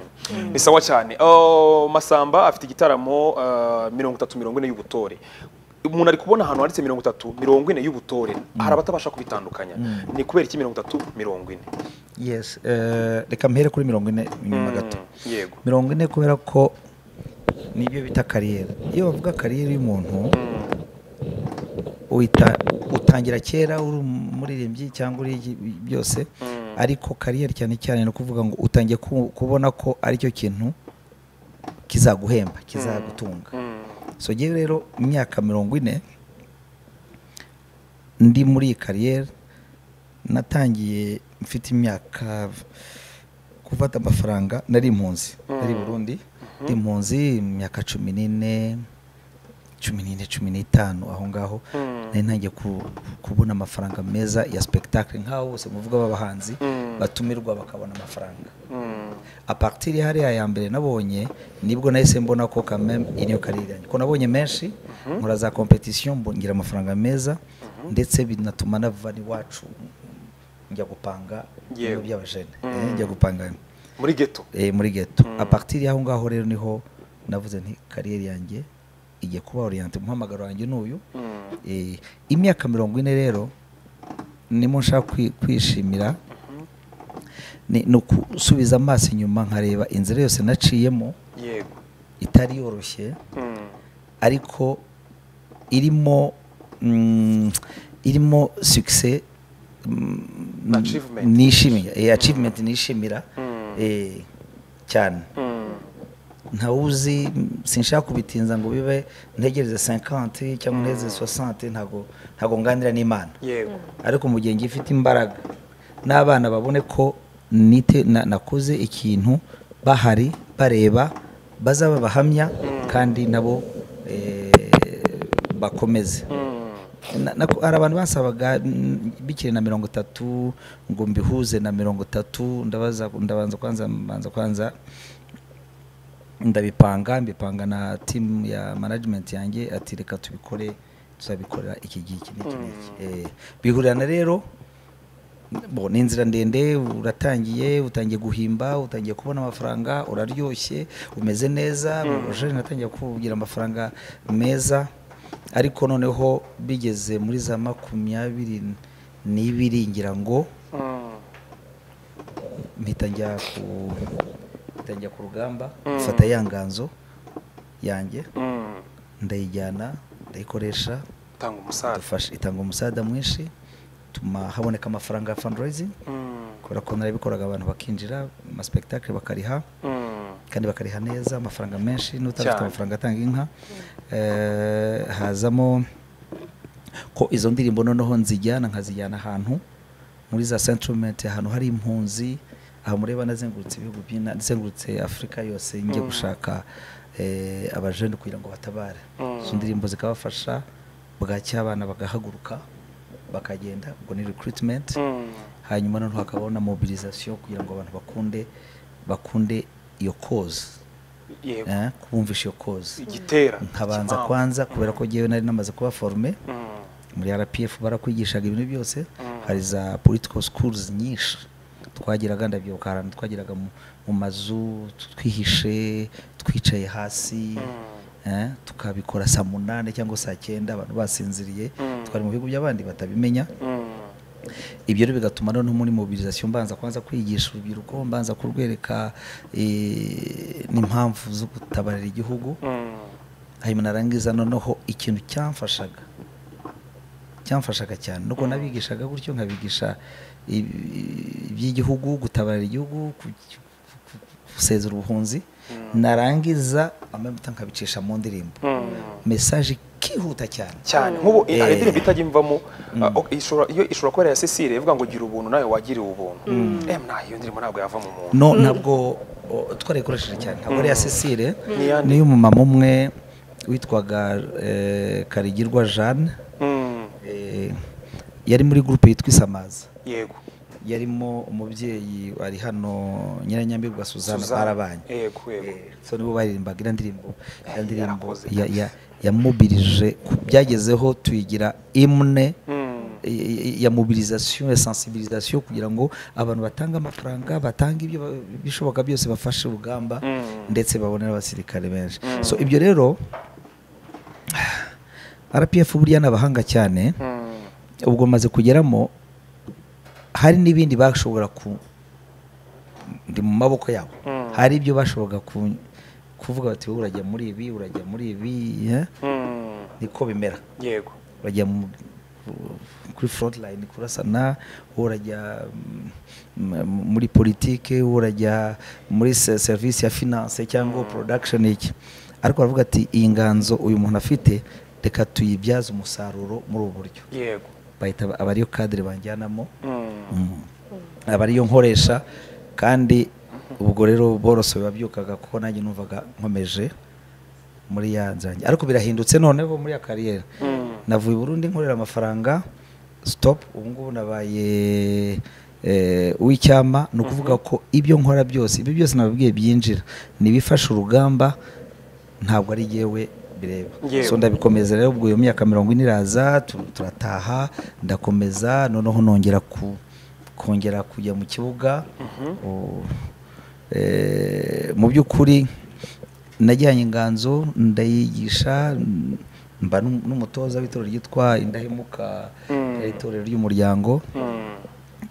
ni sawa cyane Oh, masamba afite igitaramo ah, mirongo itatu mirongo ine y'ubutore umuntu ari kubona ahantu handitse mirongo itatu mirongo ine y'ubutore hari abatabasha kubitandukanya ni kubera iki mirongo itatu mirongo ine yes eh, reka mpere kuri mirongo ine inyuma gato Mm, yego mirongo ine kubera ko nibyo bita kariyeri iyo bavuga kariyeri y'umuntu uhita- utangira kera uri umuririmbyi cyangwa uri iki- byose ariko kariyeri cyane cyane ni ukuvuga ngo utangiye ku- kubona ko aricyo kintu kizaguhemba kizagutunga Mm, so ngewe rero imyaka mirongo ine ndi muri iyi kariyeri natangiye mfite imyaka gufata amafaranga nari impunzi nari i burundi ndi impunzi imyaka cumi n'ine cumi n'ine cumi n'itanu aho ngaho nari ntangiye ku- kubona amafaranga meza ya spectacle nk'aho bose muvuga b'abahanzi batumirwa bakabona amafaranga mm, apartiri hariya ya mbere nabonye nibwo nahise mbona ko kamem iriyo kariri yanjye ko nabonye menshi nkora za competition mbo- ngira amafaranga meza ndetse binatuma nava iwacu njya gupanga Yewe. ibiro by'abajene eh, njya gupanga muri geto eh, muri geto apartiri aho ngaho rero niho navuze nti kariyeri yanjye igiye kuba oriente umuhamagaro wanjye n'uyu Mm, Eh, imyaka mirongo ine rero nimo nshaka kwi- kwishimira ni ni ukusubiza amaso inyuma nkareba inzira yose naciyemo yego itari yoroshye Mm, ariko irimo mm, irimo sukise Achievement. nishimira eh, achievement nishimira Mm. eh, cyane mm, ntawuzi sinshaka kubitinza ngo bibe ntegereze 50 cyangwa ntegereze 60 ntago ntago nganira n'Imana yego ariko mu gihe ngifite imbaraga n'abana babone ko nite na- nakoze ikintu bahari bareba bazaba abahamya kandi nabo eh, bakomeze Mm, Na- nako- hari abantu basabaga mm, bikiri na mirongo itatu ngo mbihuze na mirongo itatu ndabaza ndabanza kwanza mbanza kwanza ndabipanga mbipanga na team ya management yanjye ati reka tubikore tuzabikorera iki gihe iki n'iki n'iki Eh, bihurirana rero bo ni inzira ndende uratangiye utangiye guhimba utangiye kubona amafaranga uraryoshye umeze neza jeune natangiye kugira amafaranga meza ariko noneho bigeze muri za makumyabiri n'ibiri ngira ngo mm, mpita njya ku tangira ku rugamba mfata ya nganzo yanjye Mm. ndayijyana ndayikoresha tanga umusaza dufasha itanga umusada mwinshi tuma haboneka amafaranga ya fundraising Mm. kubera ko narabikoraga abantu bakinjira amaspektakire bakariha Mm. kandi bakariha neza amafaranga menshi n'utafite Cyane. amafaranga atanga inka Eh, hazamo ko izo ndirimbo noneho nzijyana nkazijyana ahantu muri za sentiment ahantu hari impunzi aha mureba nazengurutse ibihugu by'ina nazengurutse afurika yose njye gushaka eh, abajene kugira ngo batabare izo ndirimbo zikabafasha bwacya abana bagahaguruka bakagenda ubwo ni recruitment Mm. hanyuma noneho hakabaho na mobilisation kugira ngo abantu bakunde bakunde iyo cause yego eh, kubumvisha iyo cause igitera nkabanza ikipampa. kwanza kubera ko jyewe nari namaze kuba forme Mm. muri rpf barakwigishaga ibintu byose hari za political schools nyinshi twagiraga ndabyibuka ahantu twagiraga mu, mu mazu twihishe twicaye hasi eh, tukabikora saa munani cyangwa saa cyenda abantu basinziriye twari mu bihugu by'abandi batabimenya Mm. ibyo rero bigatuma noneho muri mobilisation mbanza kwanza kwigisha urubyiruko mbanza kurwereka eh, n'impamvu zo gutabarira igihugu Mm. hanyuma narangiza noneho ikintu cyamfashaga cyamfashaga cyane nuko nabigishaga gutyo nkabigisha ibi- iby'igihugu gutabarira igihugu ku- ku- gusezera ubuhunzi narangiza amavuta nkabicisha mu ndirimbo mesaje ikihuta cyane cyane nk'ubu Eh. hari indirimbo itajya imvamo ah, ok, ishobora- iyo ishobora kuba ari iya cecile ivuga ngo gira ubuntu nawe wagiriwe ubuntu em nta iyo ndirimbo ntabwo yava mu muntu no ntabwo o, twarayikoresheje cyane ntabwo ari iya cecile Ni iyande? niyo umumama umwe witwaga eh, karigirwa jeanne Mm. eh, yari muri gurupe yitwa isamaza yego yarimo umubyeyi ari hano nyiranyambirwa suzana Suzanne. barabanye yego yego Eh, so nibo baririmbaga iriya ndirimbo iriya ndirimbo yarakoze ya- ya- yamubirije ku- byagezeho tuyigira imwe Mm. i- i- ya mobilisation ya sensibilisation kugira ngo abantu batange amafaranga batange ibyo ba- bishoboka byose bafashe urugamba Mm. ndetse babone n'abasirikare benshi so ibyo rero rpf buriya ni abahanga cyane Mm. ubwo maze kugeramo hari n'ibindi bashobora ku ndi mu maboko yabo Mm. hari ibyo bashoboraga ku- kuvuga bati "Wowe urajya muri ibi urajya muri ibi eh?" Mm. niko bimera yego urajya mu- kuri frontline kurasana urajya mm, m- muri politike urajya muri se- serivisi ya finance cyangwa production iki ariko baravuga ati iyi nganzo uyu muntu afite reka tuyibyaze umusaruro muri ubu buryo yego bahita ba- aba ariyo kadire banjyanamo Mm. Mm. aba ariyo nkoresha kandi ubwo rero borose babyukaga kuko nanjye numvaga nkomeje muri ya nzange ariko birahindutse noneho muri ya kariyeri Mm. navuye i burundi nkorera amafaranga stop ubu ngubu nabaye eh, uw'icyama ni ukuvuga ko ibyo nkora byose ibyo byose nababwiye byinjira nibifasha urugamba ntabwo ari yewe bireba Yewe. so ndabikomeza rero ubwo iyo myaka mirongo ine iraza tu- turataha ndakomeza noneho nongera ku kongera kujya mu kibuga O- eh, mu by'ukuri najyanye inganzo ndayigisha n- mba n'um- n'umutoza w'itorero ryitwa indahemuka Mm. eh, itorero ry'umuryango Mm.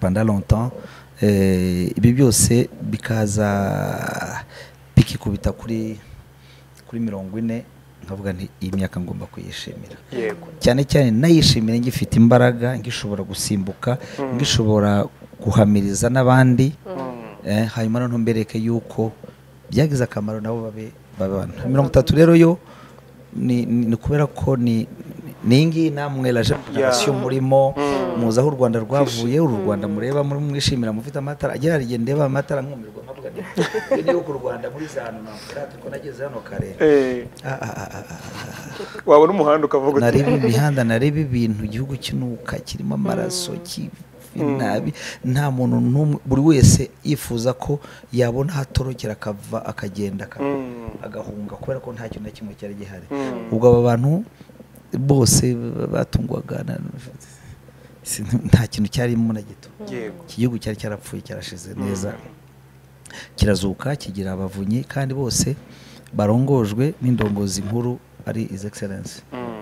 pendant longtemps eh, ibi byose bikaza bikikubita kuri kuri mirongo ine nkavuga nti iyi myaka ngomba kuyishimira yego cyane cyane nayishimira ngifite imbaraga ngishobora gusimbuka ngishobora guhamiriza n'abandi Mm. eh, hanyuma noneho mbereke yuko byagize akamaro nabo babe babana mirongo itatu rero yo ni, ni, ni kubera ko ni ni iyi ngiyi namwe la jeune generation murimo muzi aho u rwanda rwavuye uru rwanda mureba muri mwishimira mufite amatara agera hari igihe ndeba amatara nkumirwa nkavuga nti "Iyo niyo ku rwanda muri za hantu navuga ko nageze hano kare Eh, Ah, ah, ah, ah, ah wabona umuhanda ukavuga uti narebe imihanda narebe ibintu igihugu kinuka kirimo amaraso kibi nabi nta muntu n'umwe buri wese yifuza ko yabona ahatorokera akava akagenda aka- Mm. agahunga kubera ko nta kintu na kimwe cyari gihari ubwo aba bantu bose batungwaga na- sin- nta kintu cyarimo na gito yego iki gihugu cyari cyarapfuye cyarashize neza kirazuka kigira abavunyi kandi bose barongojwe n'indongozi nkuru ari His Excellence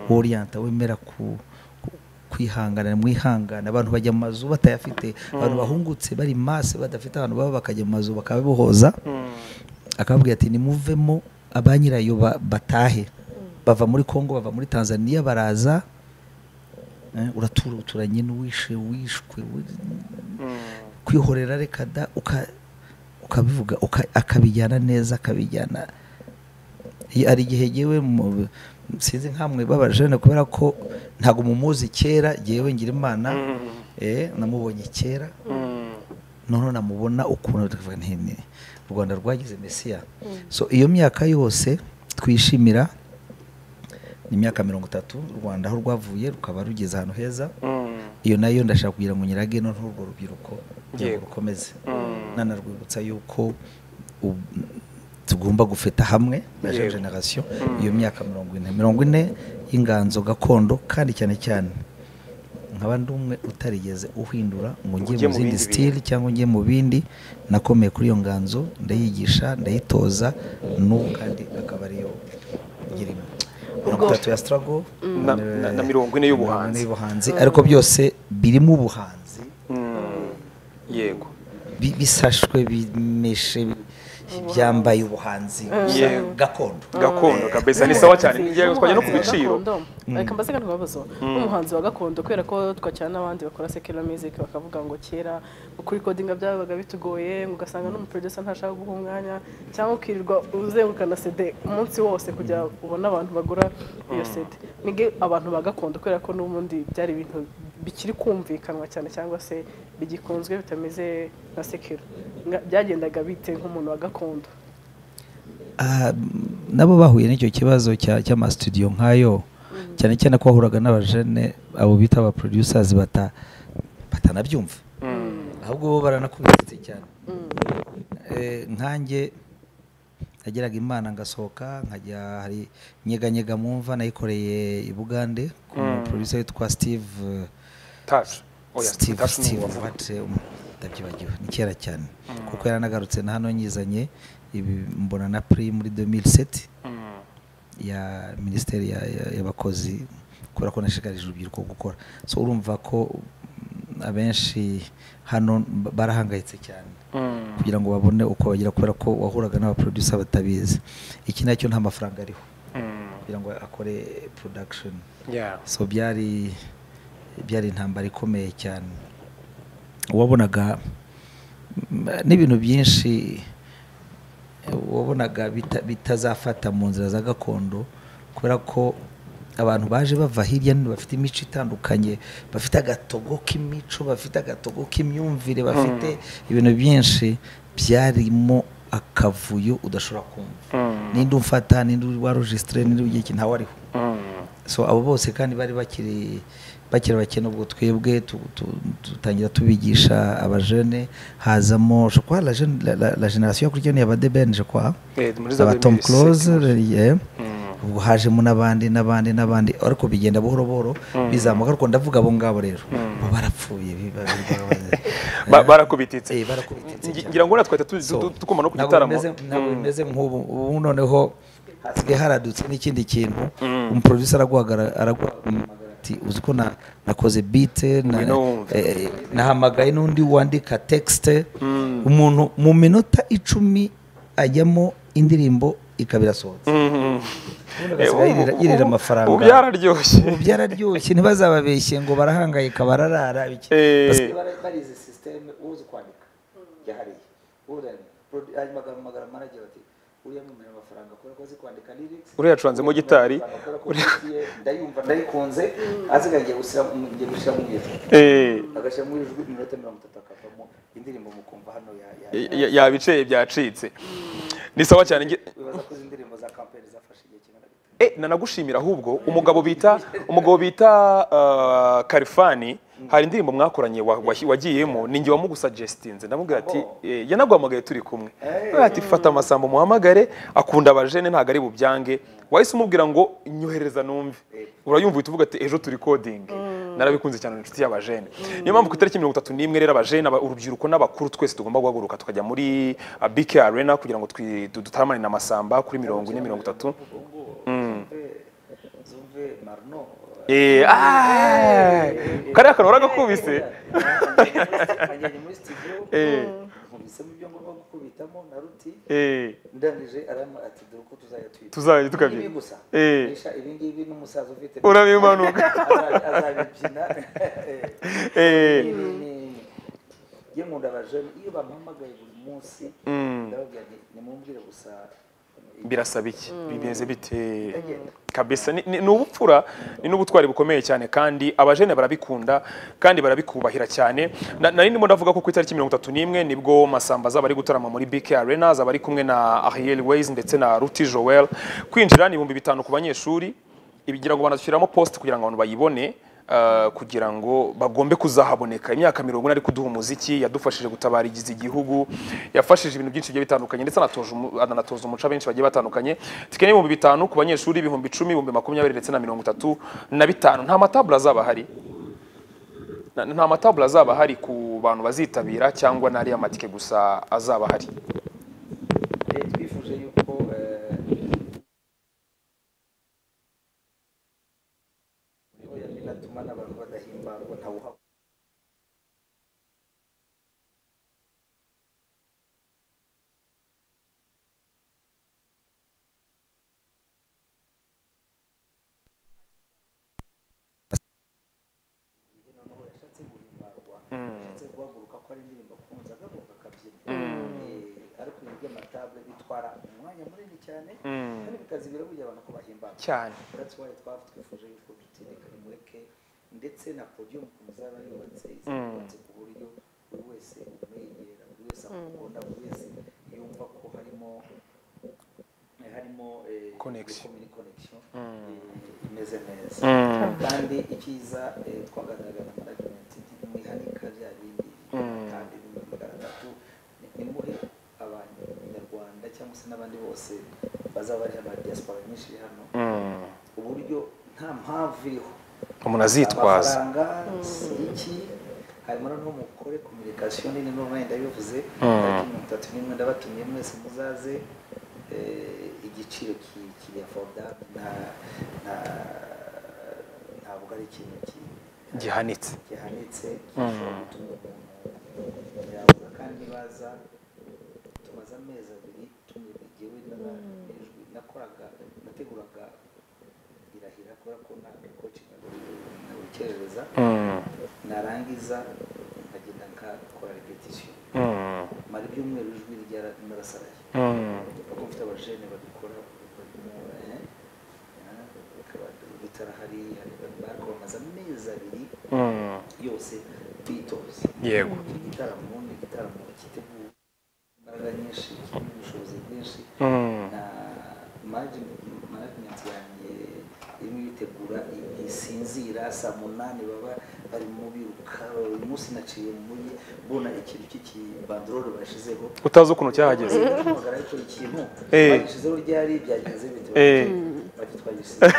oriyanta wemera ku ku- kwihangana mwihangana abantu bajya mu mazu batayafite abantu bahungutse bari masse badafite ahantu baba bakajya mu mazu bakabibohoza akababwira ati nimuvemo ba nyirayo ba- batahe bava muri congo bava muri tanzania baraza eh, uratura uturanye n'uwishe wishwe wi- kwihorera reka da uka- ukabivuga uka- akabijyana neza akabijyana Iyo- hari igihe yewe sinzi nkamwe babaje na kubera ko ntabwo mumuzi kera yewe ngira imana eh, namubonye kera noneho namubona ukuntu tukavuga nti ni u rwanda rwagize mesiya so iyo myaka yose twishimira ni imyaka mirongo itatu u rwanda aho rwavuye rukaba rugeze ahantu heza iyo nayo ndashaka kugira ngo nyirage noneho urwo rubyiruko kugira ngo Yego. rukomeze Mm. nanarwibutsa yuko u- tugomba gufata hamwe na Yego. generasiyo iyo myaka mirongo ine mirongo ine y'inganzo gakondo kandi cyane cyane nkaba ndi umwe utarigeze uhindura ngo Ujye njye mu mu zindi bindi sitili cyangwa njye mu bindi nakomeye kuri iyo nganzo ndayigisha ndayitoza n'ubu kandi akaba ariyo irimo mirongo itatu ya sitarago Na- na- na mirongo ine y'ubuhanzi. y'ubuhanzi ariko byose birimo ubuhanzi yego bi- bisashwe bimeshe bi- byambaye ubuhanzi Yewe. gakondo gakondo kabisa ni sawa cyane ngiye twajya no ku biciro reka mbaze kano kabazo nk'umuhanzi wa gakondo kubera ko twakira n'abandi bakora secular music bakavuga ngo kera kurikodinga byabaga bitugoye ugasanga n'umuproducer ntashaka guha umwanya cyangwa ukirirwa uzengukana cd umunsi wose kugira ubone abantu bagura iyo cd nige abantu ba gakondo kubera ko n'ubundi byari ibintu bikiri kumvikanwa cyane cyangwa se bigikunzwe bitameze nka secular Nga- byagendaga bite nk'umuntu wa gakondo Ah, nabo bahuye n'icyo kibazo cya- cy'amasitudiyo nk'ayo cyane cyane ko wahuraga n'abajene abo bita aba producers bata batanabyumva ahubwo bo baranakubitse cyane Eh, nkanjye nageraga imana ngasohoka nkajya hari nyeganyega mu mva nayikoreye i bugande ku producer witwa steve eh, tashi oya Steve tashi Steve ni uwa Watt, um, ndabyibagiwe ni kera cyane kuko yaranagarutse na hano nyizanye ibi mbona na pri muri 2007 ya minisiteri ya- ya- y'abakozi kubera ko nashikarije urubyiruko gukora so urumva ko mm, abenshi hano ba- barahangayitse cyane kugira ngo babone uko bagira kubera ko wahuraga n'abaproducer batabizi iki nacyo nta mafaranga ariho kugira ngo akore production ya so byari byari intambara ikomeye cyane wabonaga mm, n'ibintu byinshi eh, wabonaga bita- bitazafata mu nzira za gakondo kubera ko abantu baje bava hirya no hino bafite imico itandukanye bafite agatogo k'imico bafite agatogo k'imyumvire bafite ibintu byinshi byarimo akavuyo udashobora kumva ninde umfata ninde warujisitire ninde ugira iki ntawe ariho so abo bose kandi bari bakiri bakiri bakene ubwo twebwe tu- tu- dutangira tubigisha abajene hazamo je crois la jeune la, la, la génération yakurikiranye aba deben je crois Eh, muri za aba Tom 2007, Close yeah. ubwo hajemo n'abandi n'abandi n'abandi ariko bigenda buhoro buhoro bizamuka ariko ndavuga abo ngabo rero bo barapfuye biba- biba- Ba- barakubititse eh, barakubititse Ngi- cyane. ngira ngo natwe tuzi So, tukoma no ku ntabwo gitaramo bimeze- ntabwo bimeze nk'ubu ubu noneho hasigaye haradutse n'ikindi kintu umuproducer araguhagara- araguhamagara ati uzi ko na- nakoze bite na- Ngwino wumve." eh, eh, nahamagaye n'undi wandika texte umuntu mu minota icumi ajyamo indirimbo ikaba irasohotse Mhm. ubundi Eh, agasiga ubu- yirira- ubu- yirira ubu- amafaranga ubu byararyoshye ubu byararyoshye ntibazababeshye ngo barahangayika bararara iki Eh. basigaye bara- barizi sisiteme uzi kwandika yahariye urani hanyuma agahamagara manager bati uriya mwumvira amafaranga kubera ko azi kwandika lyrics Uriya acuranzemo gitari. Kubera ko musiye, ndayumva ndayikunze aziga ngiye gushyira mu- ngiye gushyira mu ijwi Eh, agashyira mu ijwi iminota mirongo itatu akavamo indirimbo mukumva hano ya- ya- ya- ya- yabiceye byacitse ni sawa cyane ngi- wibaza ko izi ndirimbo za kampani zafashe igihe kingana gute Eh, nanagushimira ahubwo umugabo bita umugabo bita ah, Kalifani hari indirimbo mwakoranye wa- wahi- wagiyemo ninjye wamugusugestinze ndamubwira ati eh, yanaguhamagaye turi kumwe Aravuga ati fata amasambo muhamagare akunda abajene ntabwo ari bubyange wahise umubwira ngo nyohereza numve urayumva uhita uvuga ati ejo turi coding narabikunze cyane ni inshuti y'abajene niyo mpamvu ku itariki mirongo itatu n'imwe rero abajene aba- urubyiruko n'abakuru twese tugomba guhaguruka tukajya muri ah, BK Arena kugira ngo twi- du- dutaramane na masamba kuri mirongo ine mirongo itatu zumve marno Eh, ah, kariya kantu waragakubise Nagerageje muri studio Eh. nkubise nahisemo ibyo ngomba gukubitamo na ruti eh ndangije arama ati dore uko tuzajya twita tuzajya tukabyina ibi gusa Eh. Isha, ibi ngibi n'umusaza ufite urabimanuka Aza- azabibyina Eh. eh Ibi ni- njye nkunda abajene iyo bampamagaye buri munsi mm. ndababwira nti nimumbwire gusa birasaba iki bimeze bite Ndagenda. kabisa ni, ni, ni ubupfura ni n'ubutwari bukomeye cyane kandi abajene barabikunda kandi barabikubahira cyane Na- nari ndimo ndavuga ko ku itariki mirongo itatu n'imwe nibwo masamba azaba ari gutarama muri bk arena azaba ari kumwe na ariel ways ndetse na ruti joel kwinjira ni ibihumbi bitanu ku banyeshuri ibigira ngo banashyiramo post kugira ngo abantu bayibone Uh, kugira ngo bagombe kuzahaboneka imyaka mirongo ine ari kuduha umuziki yadufashije gutabarigiza igihugu yafashije ibintu byinshi bigiye bitandukanye ndetse anatoje umu- anatoza umuca benshi bagiye batandukanye tike n'ibihumbi bitanu ku banyeshuri ibihumbi icumi ibihumbi makumyabiri ndetse na mirongo itatu na bitanu nta matabula azaba ahari Na- nta matabula azaba ahari ku bantu bazitabira cyangwa n'ari amatike gusa azaba ahari Eh, twifuje yuko eh, oya, binatuma n'abantu badahimbarwa ntawuha noneho yashatse guhimbarwa yashatse guhaguruka ko ari indirimbo akunze agaruka akabyina Eh, ariko ibi by'amatabule bitwara umwanya munini cyane kandi bikazibira burya abantu ko bahimbarwa cyane that's why twaba twifuje yuko tutireka nimureke ndetse na podium muzaba yubatse Mm. izubatse ku buryo buri wese umwegera buri wese akukunda buri wese yumva ko harimo harimo eh, Connection. communi- connection, eh, imeze neza Mm. kandi icyiza eh, twaganiraga na management nti mwihanika bya bindi kandi bibiri magana atatu ni- nimuhe abanyarwanda cyangwa se n'abandi bose bazaba ari aba diaspora nyinshi iri hano Mm. uburyo nta mpamvu iriho umuntu azitwaza amafaranga si iki hanyuma noneho mukore kominikasiyo nini n'ubu nayo ndabivuze Mm. ariko mirongo itatu n'imwe ndabatumiye mwese muzaze eh, igiciro ki- kiri afodable nta nta- ntabwo ari ikintu ki- gihanitse gihanitse Mm. gishobora gutuma umuntu yabura kandi baza tumaze amezi abiri tumigewe n'abajwi nakoraga nateguraga irahira kubera ko nta kocinga ntabikerereza Mm. narangiza nkagenda nkakora repetition Mm. mara ibyumweru ijwi ryarasaraye Mm. kuko mfite abajene babikora barimo eh, eh, bikaba bitarahari bakomaze amezi abiri Mm. yose twitoze yego igitaramo ni igitaramo giteguwe imbaraga nyinshi kirimo ubushobozi bwinshi Mm. na manajimenti yanjye irimo yitegura ntisinzira saa munani baba barimo biruka uyu munsi naciye muri mbona ikintu cy'ikibandorore bashyizeho utazi ukuntu cyahageze mpamagara ariko ikintu Eh. bagishyizeho ryari byagenze bite Eh. bati twagishyizeho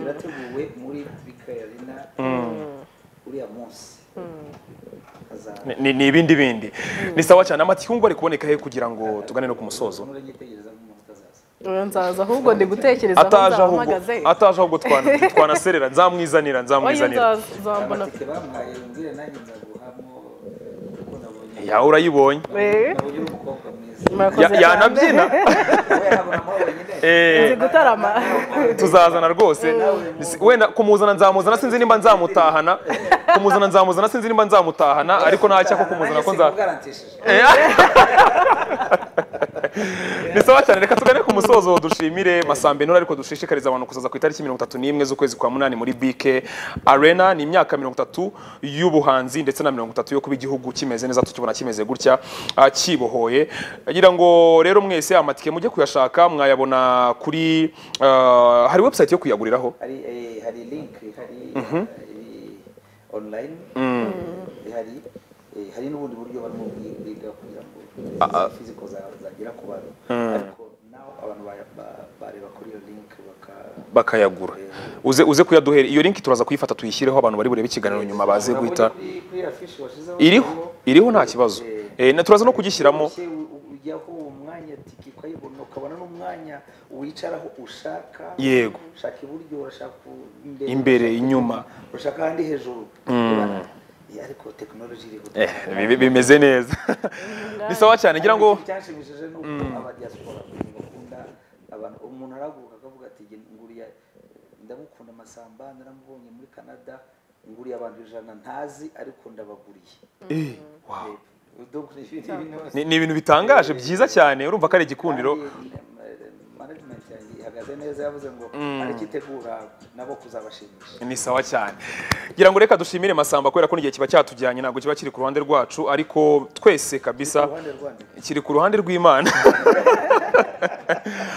birateguwe muri bikayarina uriya munsi hazaba Ni- ni ni ibindi bindi ni sawa cyane amatikungu ari kuboneka he kugira ngo tugane no ku musozo muranyitegereza nk'umuntu utazaza Oya, nzaza ahubwo ndi gutekereza aho ataje ahubwo nzahamagaze ataje ahubwo twana- twanaserera nzamwizanira oya nzamwizanira nzaza uzambona amatike bampaye mbwire nanjye nzaguhamo kuko nabonye ya urayibonye Eh, nabonye uri umukobwa mwiza murakoze Ya- cyane. yanabyina wowe habonamo wenyine Eh, nzi gutarama tuzazana rwose Si- wenda kumuzana nzamuzana sinzi nimba nzamutahana kumuzana nzamuzana sinzi nimba nzamutahana ariko nta cyaka kumuzana ko nza nzagarantishije ni sawa cyane reka tugane ku musozo dushimire masambe ntura ariko dushishikariza abantu kuzaza ku itariki mirongo itatu n'imwe z'ukwezi kwa munani muri bk arena ni imyaka mirongo itatu y'ubuhanzi ndetse na mirongo itatu yo kuba igihugu kimeze neza tukibona kimeze gutya ah, kibohoye agira ngo rero mwese amatike mujye kuyashaka mwayabona kuri ah, hari website yo kuyaguriraho hari eh, hari link hari eh, online eh, hari eh, hari n'ubundi buryo barimo bwi- bwiga kugira ngo fiziko zagera ku bantu ariko nawe abantu ba- ba- bareba kuri iyo link baka bakayagura uze uze kuyaduhera iyo link turaza kuyifata tuyishyireho abantu bari burebe ikiganiro nyuma baze Urabona guhita kuri- kuri affiche washyizeho iriho iriho nta kibazo Eh, na turaza no kugishyiramo Ujye u- ujyaho uwo mwanya tiki ukayibona ukabona n'umwanya wicaraho ushaka Yego. ushaka iburyo urashaka u- Imbere, urashaka inyuma. urashaka ahandi hejuru ariko tekinoloji iri Eh, bi- bimeze neza ni sawa cyane ngira ngo icyashimishije ni uko abadiaspora bakunda abantu umuntu arahaguruka akavuga ati "Jye nguriye ndamukunda amasamba naramubonye muri canada nguriye abantu ijana ntazi ariko ndabaguriye Eh, wow. Eh, donc ni ibintu- ibintu- Ni- ni ibintu bitangaje byiza cyane urumva ko ari igikundiro Kandi, eh, management yanjye ihagaze neza yavuze ngo ariko itegura nabo kuzabashimisha ni sawa cyane ngira ngo reka dushimire masamba kubera ko n'igihe kiba cyatujyanye ntabwo kiba kiri ku ruhande rwacu ariko twese kabisa uruhande rwanjye kiri ku ruhande rw'imana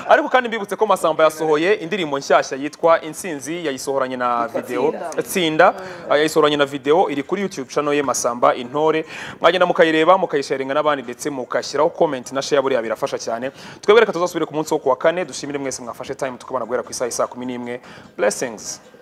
ariko kandi mbibutse ko masamba yasohoye indirimbo nshyashya yitwa insinzi yayisohoranye na videwo tsinda yayisohoranye na videwo iri kuri youtube channel ye masamba intore mwagenda mukayireba mukayisharinga n'abandi ndetse mukashyiraho comment na share buriya birafasha cyane twebwe reka tuzasubire ku munsi wo kuwa kane dushimire mwese mwafashe time tukabona guhera ku isaha isa kumi n'imwe blessings